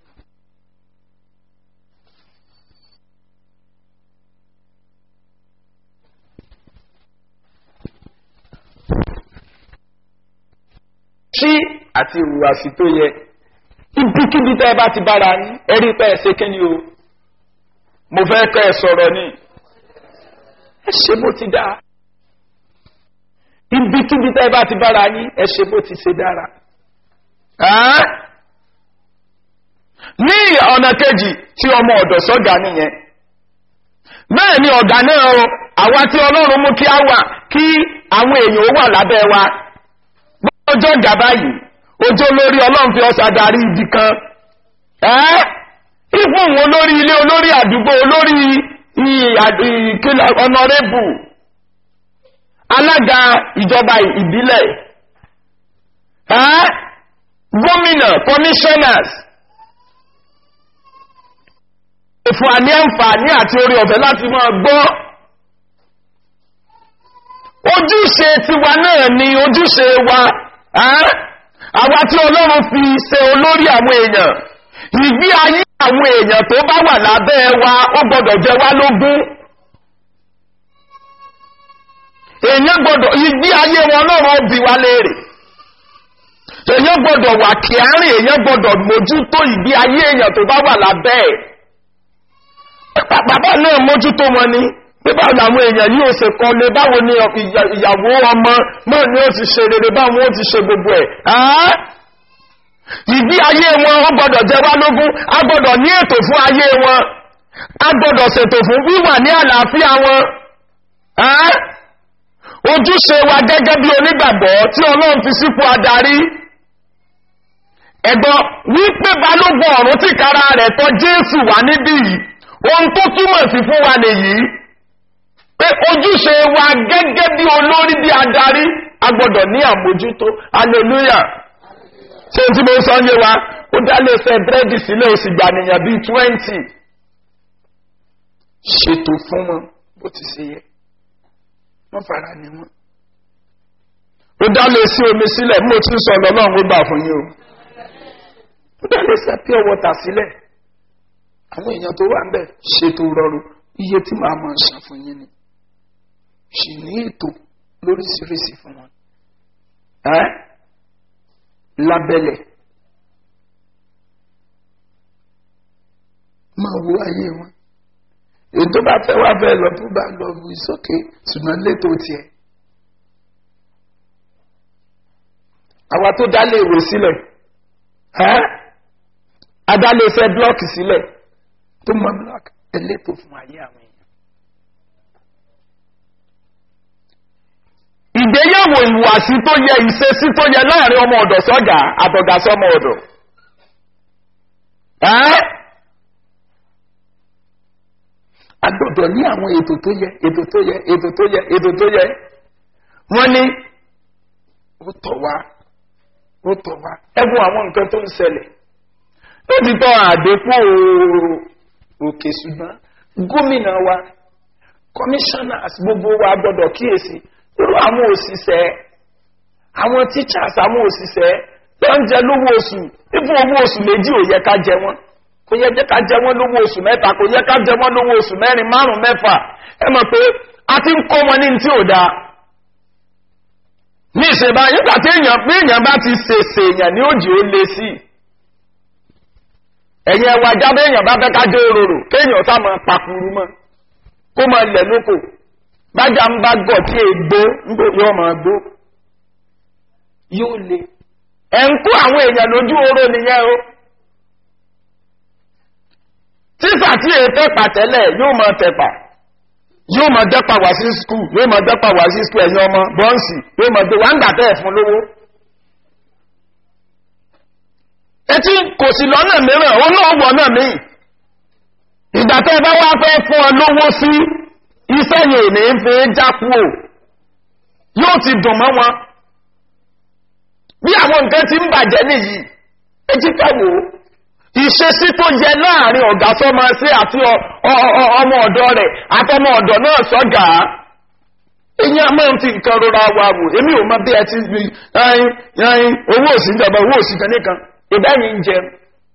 ṣí àti ìhùwàsí tó yẹ ibikíbi tẹ́ ẹ bá ti bára ní ẹ̀rí pẹ́ ẹ ṣe kí ni o mo fẹ́ kẹ́ ẹ sọ̀rọ̀ ni ẹ ṣe bó ti dáa ibikíbi tẹ́ ẹ bá ti bára ní ẹ ṣe bó ti ṣe dára. ní ọ̀nà kejì tí ọmọ ọ̀dọ̀ sọ́gà nìyẹn bẹ́ẹ̀ ni ọ̀gá náà o àwa tí ọlọ́run mú kí á wà kí àwọn èèyàn ó wà lábẹ́ wa ọjọ́ gàbá yìí ojú olórí ọlọ́run fi ọ̀sà darí ibi kan ẹ́ ìfún òun olórí ilé olórí àdúgbò olórí ìkìlọ̀ ọ̀nàrẹ́bù alága ìjọba ìbílẹ̀ ẹ́ gómìnà commissioners ìfún àní àǹfààní àti orí ọ̀fẹ́ láti máa gbọ́ ojúṣe tiwa náà ni ojúṣe wa àwa tí ọlọ́run fi ṣe olórí àwọn èèyàn ìgbé ayé àwọn èèyàn tó bá wà lábẹ́ wa ó gbọ́dọ̀ jẹ wá lógún èèyàn gbọ́dọ̀ ìgbé ayé wọn náà bí wá léèrè èèyàn gbọ́dọ̀ wà kíárìn èèyàn gbọ́dọ̀ mójútó ìgbé ayé èèyàn tó bá wà lábẹ́ ẹ̀ bàbá náà mójútó wọn ni pé báwo làwọn èèyàn yóò ṣe kọ́ lé báwo ni ìyàwó ọmọ náà ni ó ti ṣe rere báwo ó ti ṣe gbogbo ẹ̀ ìgbé ayé wọn ó gbọdọ̀ jẹ wá lógún a gbọdọ̀ ní ètò fún ayé wọn a gbọdọ̀ ṣètò fún wíwà ní àlàáfíà wọn ojúṣe wa gẹ́gẹ́ bí onígbàgbọ́ tí ọlọ́run fi sípò adarí ẹ̀gbọ́n wípé balógun ọ̀run tìkára rẹ̀ tọ́ jésù wá níbí yìí ohun tó túmọ̀ sí fún wa nìyí pé ojúṣe wa gẹ́gẹ́ bí olórí bí adarí a gbọ́dọ̀ ní àmójútó hallelujah ṣé tí mo sọ yé wa ó dálé ṣe búrẹ́dì sílẹ̀ ó sì gbànìyàn bíi twenty ṣètò fún wọn bó ti ṣe yẹ wọ́n fara ní wọn. ó dálé sí omi sílẹ̀ mo ti sọ ọ̀nà náà ó gbà fún yín o ó dálé ṣe pure water sílẹ̀ àwọn èèyàn tó wà ń bẹ̀ ṣètò rọrùn iye tí màá máa ṣàn fún yín ni sì ní ètò lóríṣiríṣi fún wọn ẹ lábẹ́lẹ̀ máa wo ayé wọn ètò bá fẹ́ wá fẹ́ lọ tó bá lọ wù sókè ṣùgbọ́n létò tiẹ̀ àwa tó dálé ìwé sílẹ̀ ẹ́ adálé iṣẹ́ blọ́ọ̀kì sílẹ̀ tó mọ blọ́ọ̀kì ẹlẹ́tò fún ayé àwọn èèyàn. ìgbéyàwó ìwàsí tó yẹ ìṣesí tó yẹ láàrin ọmọ ọ̀dọ̀ sọ́gà àtọ̀gà sọ́mọ ọ̀dọ̀. agbọ́dọ̀ ní àwọn ètò tó yẹ ètò tó yẹ ètò tó yẹ ètò tó yẹ wọ́n ní ó tọ̀ wá ó tọ̀ wá ẹ wo àwọn nǹkan tó ń ṣẹlẹ̀ lóòtítọ́ tọ́ àdépò òkè ṣùgbọ́n gómìnà wa commissioners gbogbo wa gbọ́dọ̀ kíyèsí irú àwọn òṣìṣẹ́ àwọn teachers àwọn òṣìṣẹ́ tó ń jẹ lówó oṣù ibùn owó oṣù méjì ò yẹ ká jẹ wọn kò yẹ ká jẹ wọn lówó oṣù mẹ́ta kò yẹ ká jẹ wọn lówó oṣù mẹ́rin márùn mẹ́fà ẹ mọ̀ pé a ti ń kọ́ wọn ní tí ò dáa ní ìṣèbá nígbà tí èèyàn pé èèyàn bá ti ṣèṣe èèyàn ní òjì ó le sí ẹ̀yìn ẹwà jábẹ́ èèyàn bá fẹ́ ká dé òróró kéèyàn sá máa pakuru mọ́ kó máa lẹ̀ lóko bájá ń bá gọ̀ tí ègbó ńgbò yóò máa gbó yóò le ẹ̀ ń kó àwọn èèyàn lójú oró nìyẹn o tíṣà tí èyí tẹ́pà tẹ́lẹ̀ yóò máa tẹ̀pà yóò máa dẹ́pà wá sí skul yóò máa dẹ́pà wá sí skul ẹ̀yin ọmọ bọ́ǹsì yóò máa gbé wá ń gbà tẹ́ ẹ̀ fún lówó. etí kò sí lọ́nà mìíràn ó náà wọ̀ náà míì ìgbà tẹ́ ẹ bá wá fẹ́ fún ọ lówó sí iṣẹ́ yẹn ò ní fi jákú o yóò ti dùn mọ́ wọn àwọn nǹkan ti ń bàjẹ́ nìyí ẹ jí ká wò ó ìṣesí tó yẹ láàrin ọ̀gá sọ́mọ sí àti ọmọ ọ̀dọ́ rẹ̀ àtọmọ ọ̀dọ́ náà sọ́gà ẹ̀yìn àmọ́ ti nǹkan rọra wa wò èmi ò mọ bí ẹ ti fi ẹyin ẹyin owó òsì ìjọba owó òsì kan nìkan ìbá yín ń jẹun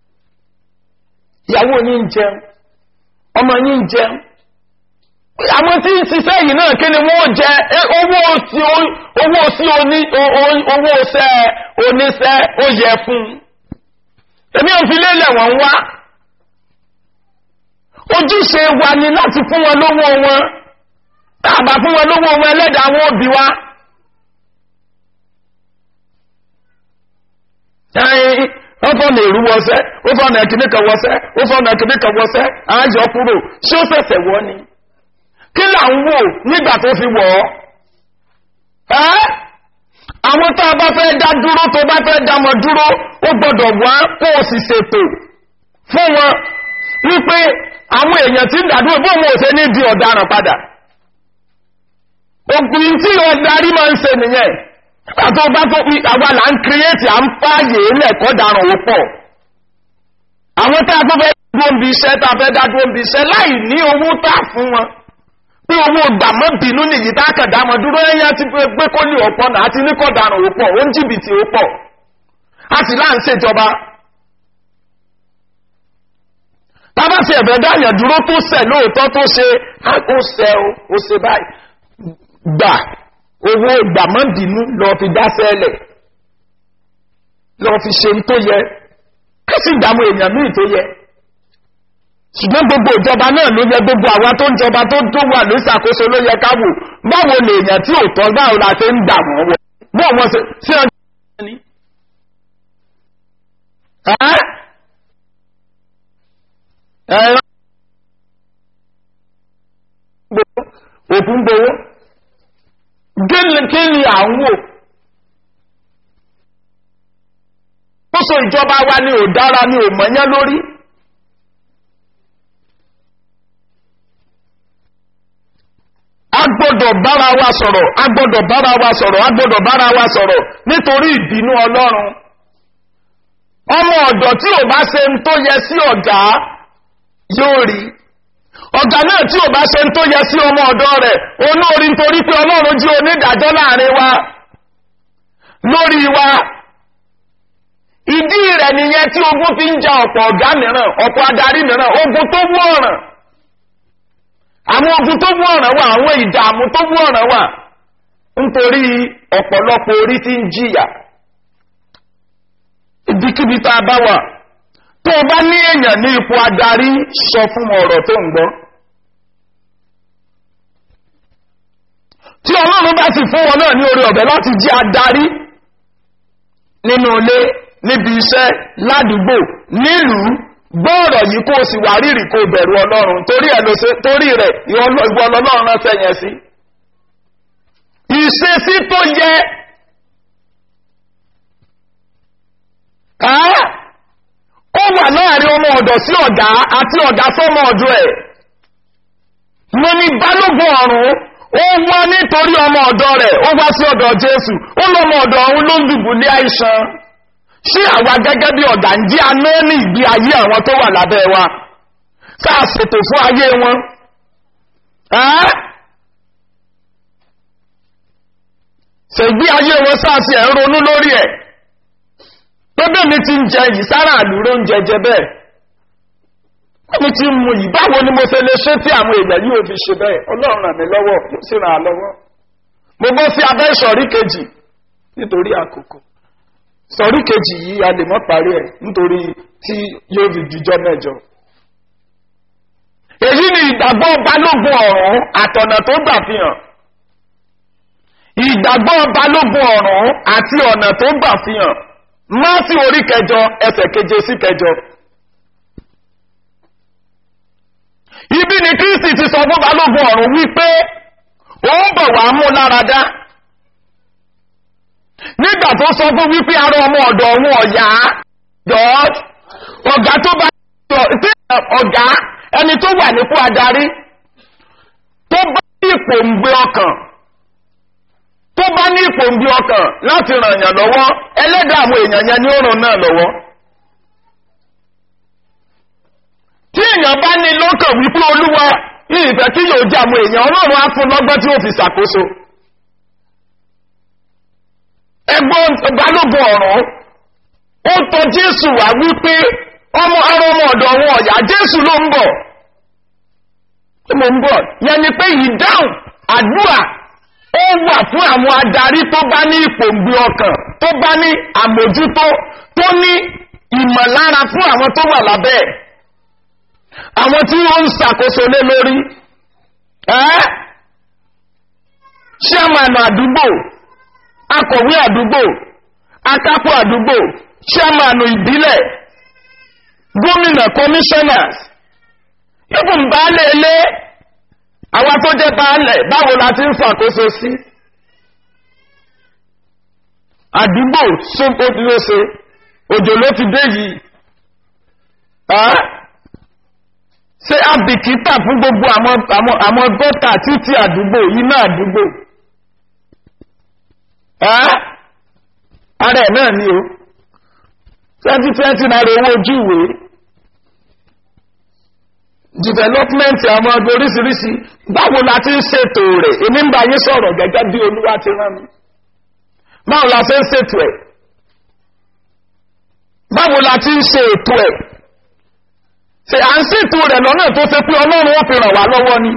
ìyàwó yín ń jẹun ọmọ yín ń jẹun àwọn tí ń ṣiṣẹ́ yìí náà kí ni wọ́n jẹ owó sí owó sí oní owó ṣẹ́ oníṣẹ́ ó yẹ fún un èmi ò fi lélẹ̀ wọ́n wá ojúṣe wa ni láti fún wọn lówó wọn tàbà fún wọn lówó wọn ẹlẹ́dàá wọn òbí wa ó fọ́nà èrú wọ́sẹ́ ó fọ́nà ẹ̀kìníkà wọ́sẹ́ ó fọ́nà ẹ̀kìníkà wọ́sẹ́ àájọ kúrò ṣé ó fẹ̀sẹ̀ wọ́ ni kí là ń wò nígbà tó fi wọ̀ ọ́ ẹ́ àwọn tá a bá fẹ́ dá dúró tó bá fẹ́ dá wọn dúró ó gbọ́dọ̀ wá kó o sì ṣètò fún wọn wípé àwọn èèyàn tí ń dàdúró bó wọn ò ṣe ní di ọ̀daràn padà ògùn tí ọ̀darí máa ń ṣe nìyẹn nígbà tó bá tó pí àwa là ń kírẹ́ẹ̀tì à ń fààyè lẹ́ẹ̀kọ́ daràn ó pọ̀ àwọn tá a tó fẹ́ dúró ń bi iṣẹ́ tá a fẹ́ dá dúró ń bi iṣẹ́ láì ní owó tá a fún wọn pé owó gbàmọ́ bínú nìyí tá a kàn dá wọn dúró ẹ̀yà ti pé kó ní ọ̀pọ̀ náà àti níkọ̀ daràn ó pọ̀ ó ń jìbìtì ó pọ̀ a sì láà ń ṣèjọba tábà sí ẹ̀bẹ̀ dáyàn dúró tó sẹ̀ lóòótọ́ tó ṣe ó sẹ́ ó ṣe báyìí gbà owó gbàmọ́bìnú lọ fi dáṣẹ́lẹ̀ lọ fi ṣe tó yẹ kí sì dàmú èèyàn míì tó yẹ ṣùgbọ́n gbogbo ìjọba náà ló yẹ gbogbo àwa tó ń jọba tó tó wà ní ìṣàkóso ló yẹ káwò báwo lè èèyàn tí ò tọ́ báwo la ṣe ń dà wọ́n wọ bó wọn ṣe sí ọjọ́ ní. ẹ̀rọ òkú ń gbowó kí ni à ń wò ó so ìjọba wa ni ò dára ni ò mọ̀nyán lórí a gbọ́dọ̀ bára wa sọ̀rọ̀ a gbọ́dọ̀ bára wa sọ̀rọ̀ a gbọ́dọ̀ bára wa sọ̀rọ̀ nítorí ìbínú ọlọ́run ọmọ ọ̀dọ̀ tí ò bá ṣe ń tó yẹ sí ọ̀gá yóò rí ọ̀gá náà tí ò bá ṣe ń tó yẹ sí ọmọ ọ̀dọ́ rẹ̀ olóorí nítorí pé ọlọ́run jí onídàájọ́ láàrin wa lórí wa ìdí rẹ̀ nìyẹn tí ogun fi ń ja ọ̀pọ̀ ọ̀gá mìíràn ọ̀pọ̀ adarí mìíràn ogun tó wú ọ̀ràn àwọn ogun tó wú ọ̀ràn wà àwọn ìdààmú tó wú ọ̀ràn wà nítorí ọ̀pọ̀lọpọ̀ orí tí ń jìyà ibikíbi tá a bá wà tó o bá ní èèyàn ní ipò adarí sọ fún ọ̀rọ̀ tó ń gbọ́ tí ọlọ́run bá sì fún wọn náà ní orí ọ̀bẹ láti jí adarí nínú ilé níbi iṣẹ́ ládùúgbò nílùú gbọ́ọ̀rọ̀ yìí kó o sì wà rírì kó o bẹ̀rù ọlọ́run torí ẹ̀ ló ṣe torí rẹ̀ ìwọ ọlọ́run ránṣẹ́ yẹn sí. ìṣesí tó yẹ ó wà láàrin ọmọ ọ̀dọ̀ sí ọ̀gá àti ọ̀gá sọ́mọ ọ̀dọ̀ ẹ̀. mo ní balógun ọ̀run ó wá nítorí ọmọ ọ̀dọ̀ rẹ̀ ó wá sí ọ̀dọ̀ jésù ó lọ́mọ ọ̀dọ̀ ọ̀hún ló ń dùbúlé àìsàn ṣé àwa gẹ́gẹ́ bí ọ̀gá ń jí aná ní ìgbé ayé àwọn tó wà lábẹ́ wa sáà ṣètò fún ayé wọn. ṣègbé ayé wọn sáà sí ẹ̀ ń ronú lórí ẹ̀ pé bẹ́ẹ̀ mi ti ń jẹ yìí sára àlùrò ń jẹjẹ bẹ́ẹ̀ mi ti mú yìí báwo ni mo ṣe lè ṣe tí àwọn èèyàn yìí ò fi ṣe bẹ́ẹ̀ ọlọ́run ràn mí lọ́wọ́ mo sì ràn án lọ́wọ́ mo bọ́ sí abẹ́ ìsọ̀rí kejì nítorí àkókò sọ̀rí kejì yìí a lè mọ́ parí ẹ̀ nítorí tí yóò fi dùjọ́ mẹ́jọ. èyí ni ìgbàgbọ́ balógun ọ̀run àtọ̀nà tó gbà fi hàn ìgbàgbọ́ balógun ọ̀run àti ọ̀nà tó gbà fi hàn máàsì orí kẹjọ ẹsẹ̀ keje sí kẹjọ. ibi ni kristi ti sọ fún balógun ọ̀run wípé òun bọ̀ wá mú láradá nígbà tó sọ fún wípé ara ọmọ ọ̀dọ̀ òun ọ̀yá george ọ̀gá tó bá tí ọ̀gá ẹni tó wà nípò adarí tó bá ipò ń gbé ọkàn tó bá ní ìpòǹbí ọkàn láti ràn yàn lọ́wọ́ ẹlẹ́dàá àwọn èèyàn yẹn ni ó ràn náà lọ́wọ́. tí èèyàn bá ní lọ́kàn wípé olúwa ní ìfẹ́ tí yóò jẹ́ àwọn èèyàn ọlọ́run á fún lọ́gbọ́n tí ó fi ṣàkóso. ẹgbọ́n balógun ọ̀rọ̀ ó tọ jésù wá wípé ọmọ ara ọmọ ọ̀dọ̀ wọn ọ̀yà jésù ló ń bọ̀. mo ń bọ̀ yẹn ni pé ìdáhùn àdúrà ó wà fún àwọn adarí tó bá ní ìpòǹgbì ọkàn tó bá ní àmójútó tó ní ìmọ̀lára fún àwọn tó wà lábẹ́ ẹ̀ àwọn tí ó ń ṣàkóso lé lórí ẹ́ ṣẹ́mànà àdúgbò akọ̀wé àdúgbò akápò àdúgbò ṣẹ́mànà ìbílẹ̀ gómìnà commissioners ibùn baálé ilé àwọn tó jẹ́ baálẹ̀ báwo la ti ń ṣàkóso sí àdúgbò sóńkó tí ó ṣe òjò ló ti dé yìí ṣé àbìkítà fún gbogbo àwọn àwọn àwọn gọ́tà títí àdúgbò iná àdúgbò ara ẹ̀ náà ni o twenty twenty naira owó ojú ìwé development àwọn ọdún oríṣiríṣi báwo la ti ń ṣètò rẹ̀ èmi ń bá yín sọ̀rọ̀ gẹ́gẹ́ bí olúwa ti rán mi báwo la ṣe ń ṣètò ẹ̀ báwo la ti ń ṣe ètò ẹ̀ ṣe à ń ṣètò rẹ̀ lọ́nà tó ṣe pé ọlọ́run ó fi ràn wá lọ́wọ́ ni.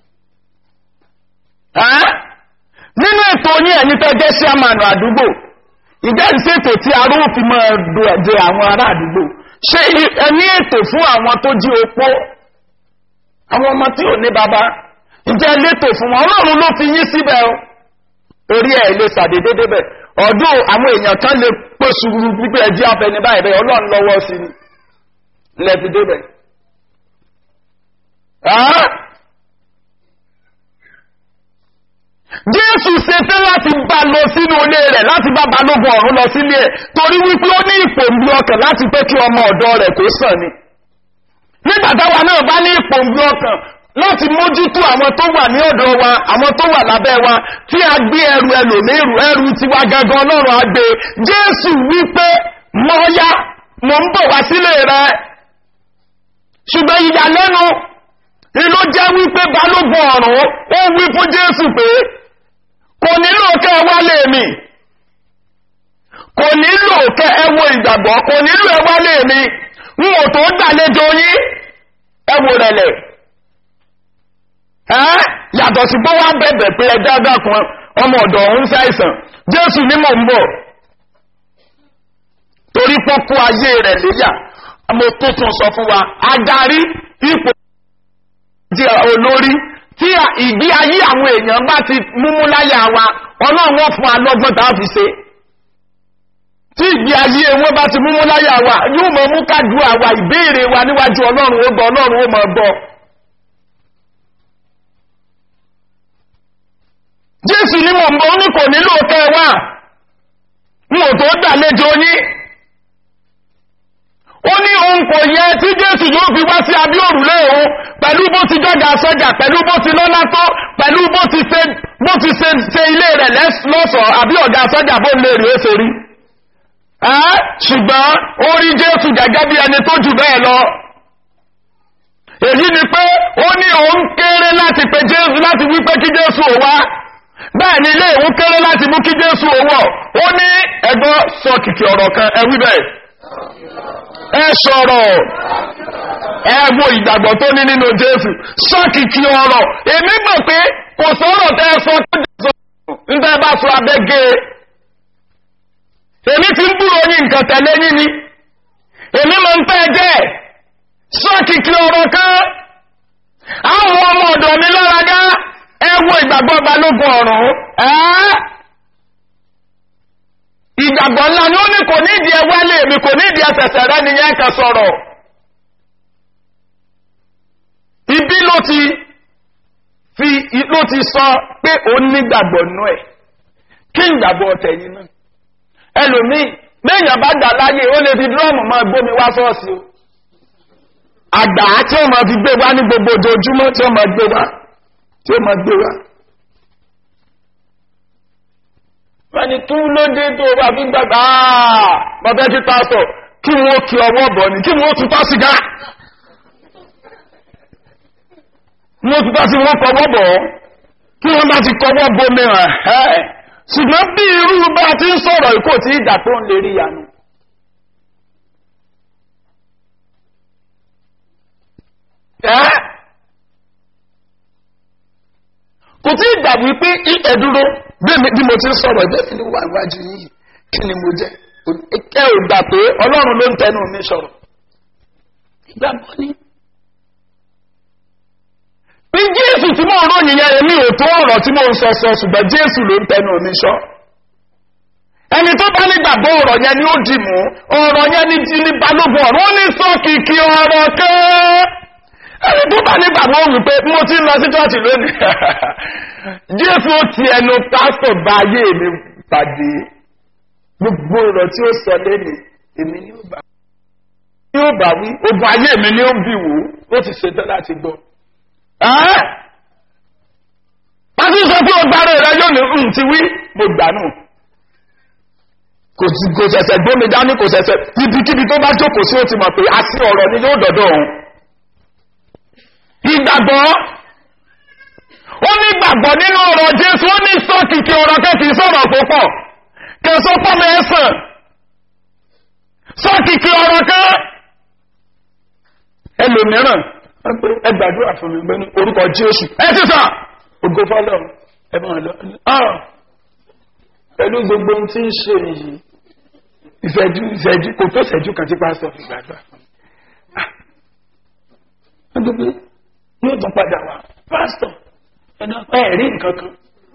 nínú ètò yín ẹ̀yin tó jẹ́ sí àmàlù àdúgbò ìjẹ́ ìṣètò tí arú fi máa dùn àwọn ará àdúgbò ṣé ẹni ètò fún àwọn tó jí opó àwọn ọmọ tí ò ní bàbá ìjẹ́ létò fún wọn ọlọ́run ló fi yín síbẹ̀ o orí ẹ̀ lè ṣàdédé débẹ̀ ọdún àwọn èèyàn kan lè pèsè wípé ẹjẹ́ afẹni báyìí bẹ́ẹ̀ ọlọ́run lọ́wọ́ sí ni lẹ́fi débẹ̀. Jésù ṣetán láti bá lọ sínú ilé rẹ̀ láti bá balógun ọ̀run lọ sílé ẹ̀ torí wípé ó ní ìpòǹbí ọkàn láti pé kí ọmọ ọ̀dọ́ rẹ̀ kó sàn ni. Nígbà táwa náà bá ní ìpòǹbí ọkàn láti mójútó àwọn tó wà ní ọ̀dọ̀ wa àwọn tó wà lábẹ́ wa tí a gbé ẹrù ẹlòmírù ẹrù tiwa gangan ọlọ́run á gbé Jésù wípé mọ́ọ́yá mo ń bọ̀ wá sílé rẹ̀ ṣùgbọ́n ìyàlẹ́nu ìlú jẹ́ wípé balógun ọ̀run ó wí fún jésù pé kò nílò kẹ́ ẹ wálé mi kò nílò kẹ́ ẹ wo ìgbàgbọ́ kò nílò ẹ wálé mi n ò tó gbàlejò yín ẹ wò rẹ̀lẹ̀ ẹ́ yàtọ̀ sí pé wọ́n bẹ̀bẹ̀ pé ẹ dáadáa kan ọmọ ọ̀dọ̀ ọ̀hún ṣàìsàn jésù ní mò ń bọ̀ torí pọ́kú ayé rẹ̀ léyà mo tó tún sọ fún wa adarí ipò jẹ́ olórí tí ìgbé ayé àwọn èèyàn bá ti múmú láyà wa ọlọ́run wọ́n fún alọ́gbọ́n tá a fi ṣe tí ìgbé ayé wọn bá ti múmú láyà wa yóò mọ mú kádùá wa ìbéèrè wa níwájú ọlọ́run ó gbọ́ ọlọ́run ó mọ gbọ́. jésù ní mò ń bọ́ ní kò nílò kẹ́ ẹ wá n ò tó gbàlejò yín ó ní òun kò yẹ tí jésù yóò fi wá sí abí òrùlé òun pẹ̀lú bó ti jọ́gà sọ́jà pẹ̀lú bó ti lọ́lá tó pẹ̀lú bó ti ṣe bó ti ṣe ṣe ilé rẹ̀ lọ́sọ̀ọ́ àbí ọ̀gá sọ́jà bó lè rí ó ṣe rí. ṣùgbọ́n ó rí jésù gẹ́gẹ́ bí ẹni tó jù bẹ́ẹ̀ lọ. èyí ni pé ó ní òun kéré láti pe jésù láti wí pé kí jésù ò wá bẹ́ẹ̀ ni ilé ìwú kéré láti mú kí jésù ò wọ̀ ó ní ẹgbọ́ sọ kìkì ọ̀rọ̀ kan ẹ wí bẹ́ẹ̀ ẹ sọ̀rọ̀ ẹ wo ìgbàgbọ́ tó ní nínú jésù sọ́kìkì ọ̀rọ̀ èmi mọ̀ pé kò sọ̀rọ̀ tẹ́ ẹ sọ tó jésù nígbà bá sọ abẹ́gẹ́ èmi ti ń búrò yín nǹkan tẹ̀lé yín ni èmi mọ̀ ń pẹ́ jẹ́ sọ́kìkì ọ̀rọ̀ kan àwọn ọmọ ọ̀dọ̀ mi lára gá ẹ wo ìgbàgbọ́ balógun ọ̀run ẹ́ ìgbàgbọ́ ńlá ni ó ní kò nídìí ẹ wálé mi kò nídìí ẹsẹ̀sẹ̀ rẹ nìyẹn kan sọ̀rọ̀ ibi ló ti fi ló ti sọ pé ó nígbàgbọ́ nú ẹ̀ kí ìgbàgbọ́ tẹ̀yìn náà ẹlòmíì méèyàn bá gbà láyé ó lè fi dúrọ́ọ̀mù máa gbómi wá sọ́ọ̀sì o àgbà tí ó máa fi gbé wá ní gbogbo ojoojúmọ́ tí ó máa gbé wá tí ó máa gbé wá wọ́n ní kí ló dé tó o bá fi gbàgbà bàbá kí pásítọ̀ kí wọ́n kí ọwọ́ bọ̀ ni kí wọ́n tún tá sìgá wọ́n tún tá sí wọ́n kọwọ́ bọ̀ kí wọ́n bá ti kọwọ́ bomi hàn ẹ́ ṣùgbọ́n bí irú bá ti ń sọ̀rọ̀ ìkó tí ìgbà tó ń lè rí yanu. ẹ́ kò tí ìgbà wípé ẹ̀dúró bí mo ti ń sọ̀rọ̀ ẹgbẹ́ mi ló wà níwájú yìí kí ni mo jẹ́ ẹ ò gbà pé ọlọ́run ló ń tẹnu mi sọ̀rọ̀ ìgbàgbọ́ ni. bí jésù tí mò ń ròyìn yẹn èmi ò tó ọ̀rọ̀ tí mò ń sọ sọ ṣùgbọ́n jésù ló ń tẹnu mi sọ. ẹni tó bá nígbàgbọ́ ọ̀rọ̀ yẹn ni ó dì mú ọ̀rọ̀ yẹn ni ti ní balógun ọ̀rọ̀ ó ní sọ kìkì ọ̀rọ̀ kẹ́ ẹni tó bá nígbàgbọ́ wípé mo ti ń lọ sí chọ́ọ̀chì lónìí jésù ó ti ẹnu pásítọ̀ bá ayé mi pàdé gbogbo ọ̀rọ̀ tí ó sọ lẹ́nu èmi ni ó bá ní ó bá wí ogun ayé mi ni ó ń bì wò ó ti ṣetán láti gbọ́. pásítọ̀ sọ pé ọgbàrá rẹ yóò ní ń ti wí mo gbà nù kò ṣẹ̀ṣẹ̀ gbómi dání kò ṣẹ̀ṣẹ̀ ibikíbi tó bá jókòó sí ó ti mọ̀ pé àti ọ̀rọ̀ ni yóò dọ̀dọ̀ òun ìgbàgbọ́ ó ní gbàgbọ́ nínú ọ̀rọ̀ jésù ó ní sọ́kìkì ọ̀rọ̀ kẹ́kì sọ̀rọ̀ púpọ̀ kẹsọ́ pọ́mọ ẹ̀sàn sọ́kìkì ọ̀rọ̀ kẹ́ ẹlòmíràn ẹ gbàdúrà fún mi gbẹ́nu orúkọ jésù ẹ ti sà ògo fọlọ́ ẹ máa lọ pẹ̀lú gbogbo ohun tí ń ṣe yìí ìṣẹ́jú ìṣẹ́jú kò tó ìṣẹ́jú kan tí pásítọ̀ fi gbàdúrà fún mi yóò tún padà wá pásítọ̀ ẹ̀nà ẹ̀rí nǹkan kan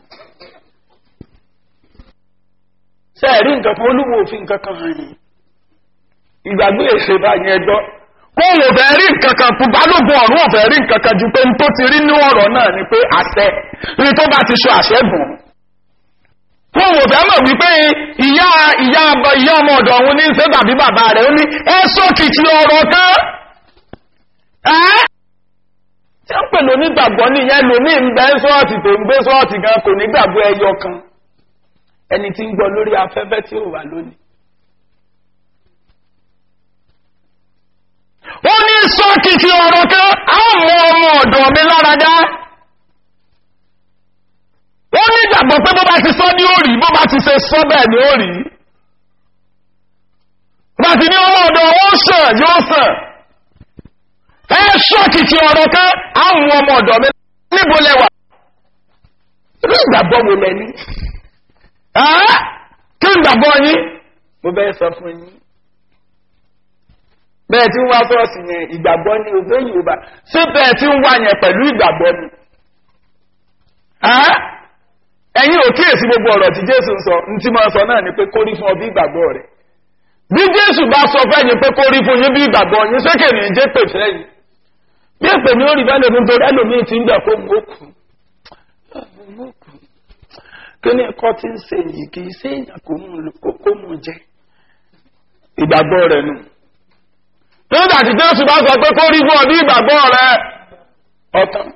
ṣe ẹ̀rí nǹkan kan olúwo òfin nǹkan kan hàn yìí ìgbàgbé èsè báyìí ẹjọ́ kó wò fẹ́ rí nǹkan kan fún balógun ọ̀run ò fẹ́ rí nǹkan kan ju pé n tó ti rí ní ọ̀rọ̀ náà ni pé àṣẹ ní tó bá ti ṣe àṣẹ gùn kó wò fẹ́ mọ̀ wípé ìyá ìyá ìyá ọmọ ọ̀dọ̀ ọ̀hún ní ṣe tàbí bàbá rẹ̀ ó ní ẹ sókìtì ọ̀rọ̀ kan ẹ́ tí ó pè lónígbàgbọ́ nìyẹn lómi ń bẹ́ sọ́ọ̀tì tó ń gbé sọ́ọ̀tì gan kò nígbàgbọ́ ẹyọ kan ẹni tí ń gbọ́ lórí afẹ́fẹ́ tí ó wà lónìí. ó ní sọ́kìtì ọ̀rọ̀ kan àwọn ọmọ ọ̀dọ̀ mi lára dá. ó ní ìgbàgbọ́ pé bó bá ti sọ ní òrì bó bá ti ṣe sọ bẹ́ẹ̀ ni ó rí. bá ti ní ọmọ ọ̀dọ̀ ó sàn yóò sàn ẹ ṣọ́kìtì ọ̀rọ̀ kan àwọn ọmọ ọ̀dọ̀ mi níbo lẹ́wà rí ìgbàgbọ́ wo lẹ ní kí ìgbàgbọ́ yín mo bẹ́ẹ̀ sọ fún yín bẹ́ẹ̀ tí ń wá sọ́ọ̀sì yẹn ìgbàgbọ́ ní ògbé yorùbá ṣé bẹ́ẹ̀ tí ń wá yẹn pẹ̀lú ìgbàgbọ́ ni ẹ̀yin ò kíyèsí gbogbo ọ̀rọ̀ tí jésù ń sọ ní tí mo sọ náà ni pé kórí fún ọ bí ìgbàgbọ́ rẹ̀ bí jésù bá sọ fẹ́yìn pé kórí fún yín bí ìgbàgbọ́ yín sékè ní jẹ́ pè fẹ́yìn bí èpè ní orí bá lèmi torí ẹlòmíì ti ń gbà kó mú òkú kí ni ẹ̀kọ́ ti ń ṣe yìí kì í ṣe èèyàn kó mú jẹ ìgbàgbọ́ rẹ̀ nù. nígbà tí jésù bá sọ pé kó rí fún ọ bí ìgbàgbọ́ rẹ̀ ọ̀tàn.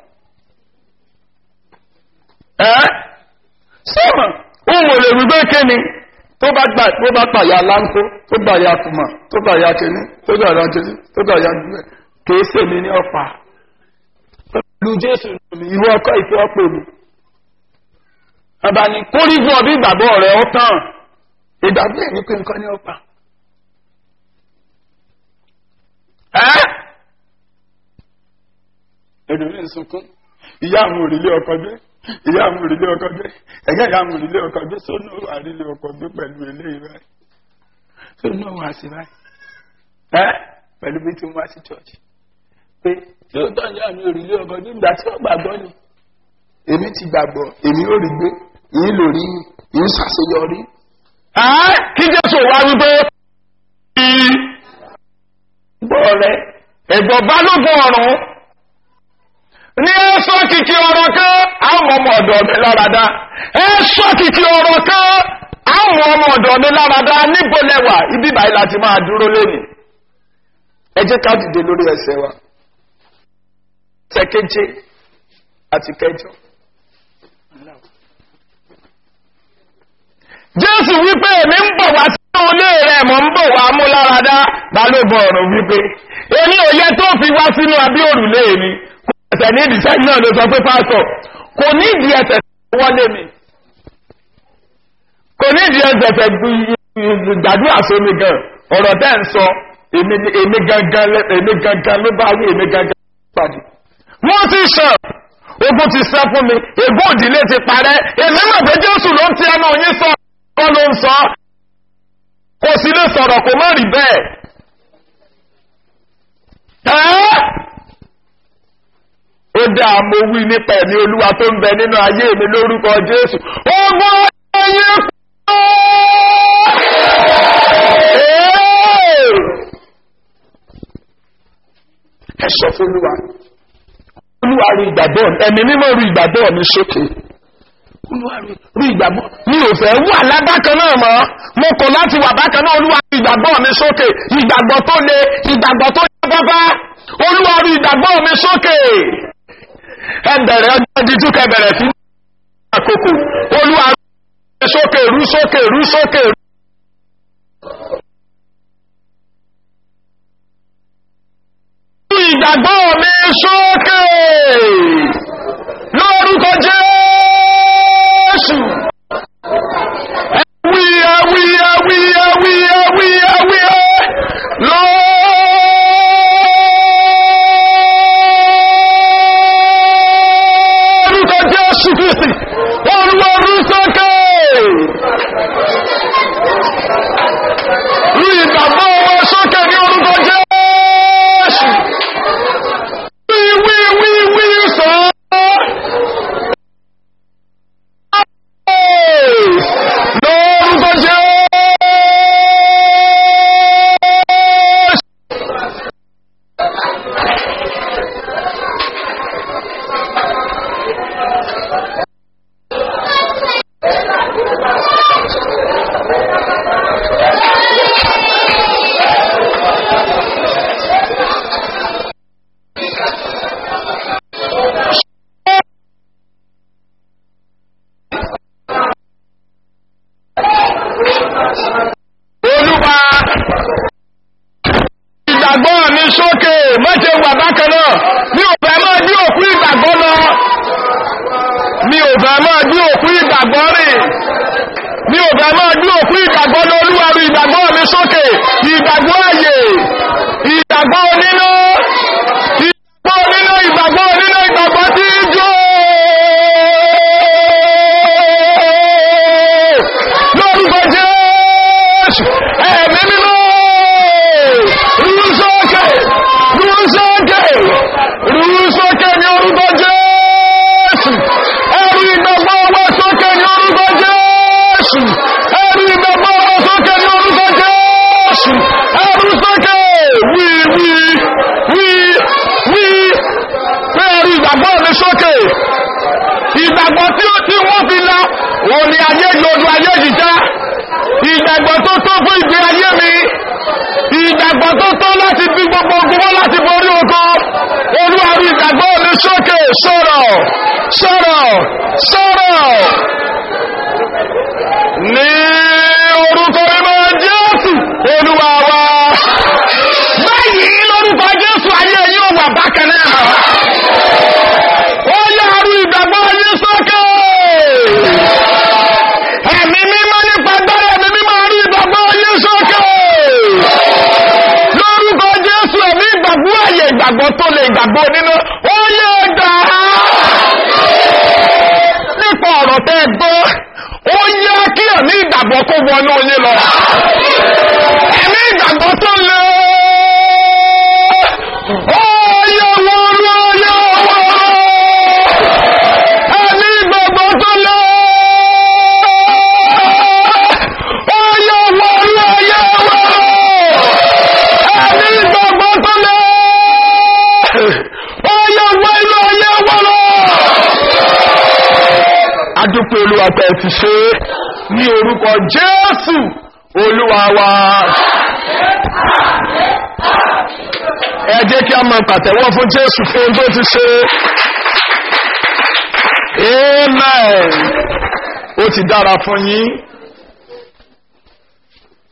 ẹ́ sọ́mọ̀ òun ò lè wí pé kíni tó bá gbà tó bá pàyà láńkó tó gbà ya kùmà tó gbà ya kíní tó gbà ya kíní tó gbà ya gbẹ kìí sèmi ní ọ̀pá pẹ̀lú jésù ìwọ ọkọ ìfẹ́ ọ̀pọ̀ mi. Bàbá ni kórí fún ọdún ìgbàgbọ́ rẹ̀ ó tàn ìgbàgbọ́ ẹ̀ ní pé nǹkan ní ọ̀pá. Ẹ́ ẹ̀dùnmí sunkún ìyá àwọn òrìlé ọkọ̀ gbé ìyá àwọn òrìlé ọkọ̀ gbé ẹ̀gẹ́ ìyá àwọn òrìlé ọkọ̀ gbé sónú àrílé ọkọ̀ gbé pẹ̀lú eléyìí báyìí sónú àwọn àṣìbáyìí ẹ́ pẹ̀lú bí tí wọ́n wá sí church pé tí ó tọ́ ìyá mi òrìlé ọkọ̀ gbé ìgbà tí wọ́n gbàgbọ́ ni èmi ti gbàgbọ́ èmi ò rí gbé yìí lò rí yìí ṣàṣeyọrí. kí jésù wá wípé gbọ́ rẹ ẹ̀gbọ́n balógun ọ̀run ní ẹ̀sọ́ kìkì ọ̀rọ̀ kan àwọn ọmọ ọ̀dọ̀ mi láradá ẹ̀sọ́ kìkì ọ̀rọ̀ kan àwọn ọmọ ọ̀dọ̀ mi láradá níbo lẹ́wà ibi báyìí láti máa dúró lónìí ẹ jẹ́ ká dìde lórí ẹsẹ̀ wa tẹ̀kéje àti kẹjọ jésù wípé èmi ń bọ̀ wá sínú ilé rẹ̀ mọ̀ ń bọ̀ wá mú láradá balógun ọ̀run wípé èmi ò yẹ tó fi wá sínú abí òrùlé mi kò ẹsẹ̀ ní ìdíṣẹ́ náà ló sọ pé pásọ̀ kò ní ìdí ẹsẹ̀ wọlé mi kò ní ìdí ẹsẹ̀ fẹ́ gbàdúrà sómi gan ọ̀rọ̀ tẹ́ ń sọ èmi èmi gangan lẹ- èmi gangan ló bá wí èmi gangan ló pàdé wọ́n ti sàn ogun ti sẹ́ fún mi ègbó òdìlé ti parẹ́ èmi mọ̀ pé jésù ló ń ti ẹnu yín sọ kọ́ ló ń sọ kò sí lè sọ̀rọ̀ kò má rí bẹ́ẹ̀ ẹ́ ó dáa mo wí nípa ẹ̀mí olúwa tó ń bẹ nínú ayé mi lórúkọ jésù ogun ayé ẹ sọ fún olúwa olúwa rí ìgbàgbọ́ ẹ̀mí mímọ́ rí ìgbàgbọ́ mi sókè olúwa rí rí ìgbàgbọ́ mi ò fẹ́ wà lábákan náà mọ́ mo kọ̀ láti wà bákan náà olúwa rí ìgbàgbọ́ mi sókè ìgbàgbọ́ tó le ìgbàgbọ́ tó yẹ pápá olúwa rí ìgbàgbọ́ mi sókè ẹ bẹ̀rẹ̀ ọjọ́ dídú kẹ bẹ̀rẹ̀ sí àkókò olúwa rí ìgbàgbọ́ mi sókè rú sókè rú sókè rú. Rú ìgbàgbọ́ mi sókè lórúkọ jésù. Ẹwí ẹwí ẹwí ẹwí ẹwí ẹwí ẹ lórúkọ jésù kristi olúwarú sókè. Rú ìgbàgbọ́ wọn sókè ní orúkọ jésù. Wí wí wí wí sọ. Lórúkọ Jésù. Olúwa ìgbàgbọ́ mi sókè mọ́tẹ̀ wà bákan náà mi ò fẹ́ máa dí òkú ìgbàgbọ́ lọ mi ò fẹ́ máa dí òkú ìgbàgbọ́ rìn mi ò fẹ́ máa dí òkú ìgbàgbọ́ lọ olúwa rí ìgbàgbọ́ mi sókè ìgbàgbọ́ àyè ìgbàgbọ́ oníná ìgbàgbọ́ oníná ìgbàgbọ́ oníná ìgbàgbọ́ tí ń jó lórúkọ jésù ẹ̀mí mímọ́ rúsókè rúsókè rúsókè ní orúkọ jésù ẹ̀rù ìgbàgbọ́ ọwọ́ sókè ní orúkọ jésù ẹ̀rù ìgbàgbọ́ ọwọ́ sókè ní orúkọ jésù ẹ̀rù sókè wí wí wí wí pé ẹ̀rù ìgbàgbọ́ mi sókè ìgbàgbọ́ tí ó tí wọ́n fi la òun ni ayé yòódù ayé jìjá ìgbàgbọ́ tó tó fún ìgbé ayé mi ìgbàgbọ́ tó tó láti fi gbogbo ogun wọ́n láti borí oko olúwarí ìgbàgbọ́ mi sókè sọ̀rọ̀ sọ̀rọ̀ sọ̀rọ̀ ní orúkọ ìmọ̀ jésù olúwa wa báyìí lórúkọ jésù ayé yóò wà bákan náà ó yàrá ìgbàgbọ́ yín sókè ẹ̀mí mímọ́ nípa gbọ́dọ̀ ẹ̀mí mímọ́ rí ìgbàgbọ́ yín sókè lórúkọ jésù ẹ̀mí ìgbàgbọ́ àyè ìgbàgbọ́ tó lè ìgbàgbọ́ nínú ó yẹ gbà á nípa ọ̀rọ̀ tẹ́ ẹ gbọ́ ó yẹ kí ẹ̀mí ìgbàgbọ́ kó wọnú yín lọ ẹ̀mí ìgbàgbọ́ tó lè ó yẹ wọ́n ó yẹ wọ́n ẹ̀mí ìgbàgbọ́ tó lè ó yẹ wọ́n ó yẹ wọ́n ẹ̀mí ìgbàgbọ́ tó lè ó yẹ wọ́n ó yẹ wọ́n lọ. adúpẹ́ olúwa pé ẹ ti ṣe é ní orúkọ jésù olúwa wa. ẹ jẹ́ kí a máa pàtẹ́wọ́ fún jésù fún ohun tó ti ṣe. amen ó ti dára fún yín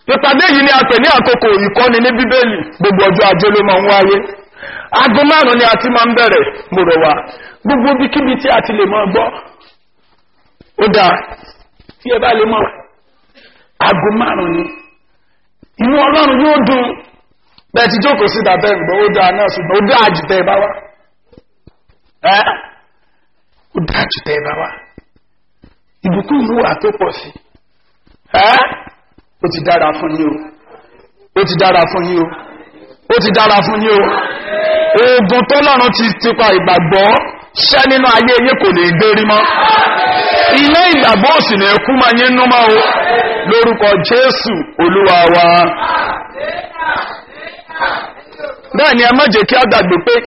ìpàdé yìí ni a pè ní àkókò ìkọ́ni ní bíbélì gbogbo ọjọ́ ajé ló máa ń wáyé aago márùn ni a ti máa ń bẹ̀rẹ̀ mo rọ̀ wá gbogbo ibikíbi tí a ti lè máa gbọ́ ó dáa tí ẹ bá lè mọ̀ aago márùn ni inú ọlọ́run yóò dùn bẹ́ẹ̀ ti jókòó sí dàbẹ́ ìgbọ́ ó dáa náà ṣùgbọ́n ó dáa jù tẹ́ ẹ bá wá ẹ́ ó dáa jù tẹ́ ẹ bá wá ìbùkún ìlú wà tó pọ̀ sí ẹ́ ó ti dára fún yín o ó ti dára fún yín o ó ti dára fún yín o oògùn tó lọ́run ti tipa ìgbàgbọ́ ṣẹ́ nínú ayé yín kò lè gbérí mọ́ iná ìgbàgbọ́ òsì ní ẹkú máa yín nú mọ́ o lórúkọ jésù olúwa wa bẹ́ẹ̀ ni ẹ má jẹ́ kí á gbàgbé pé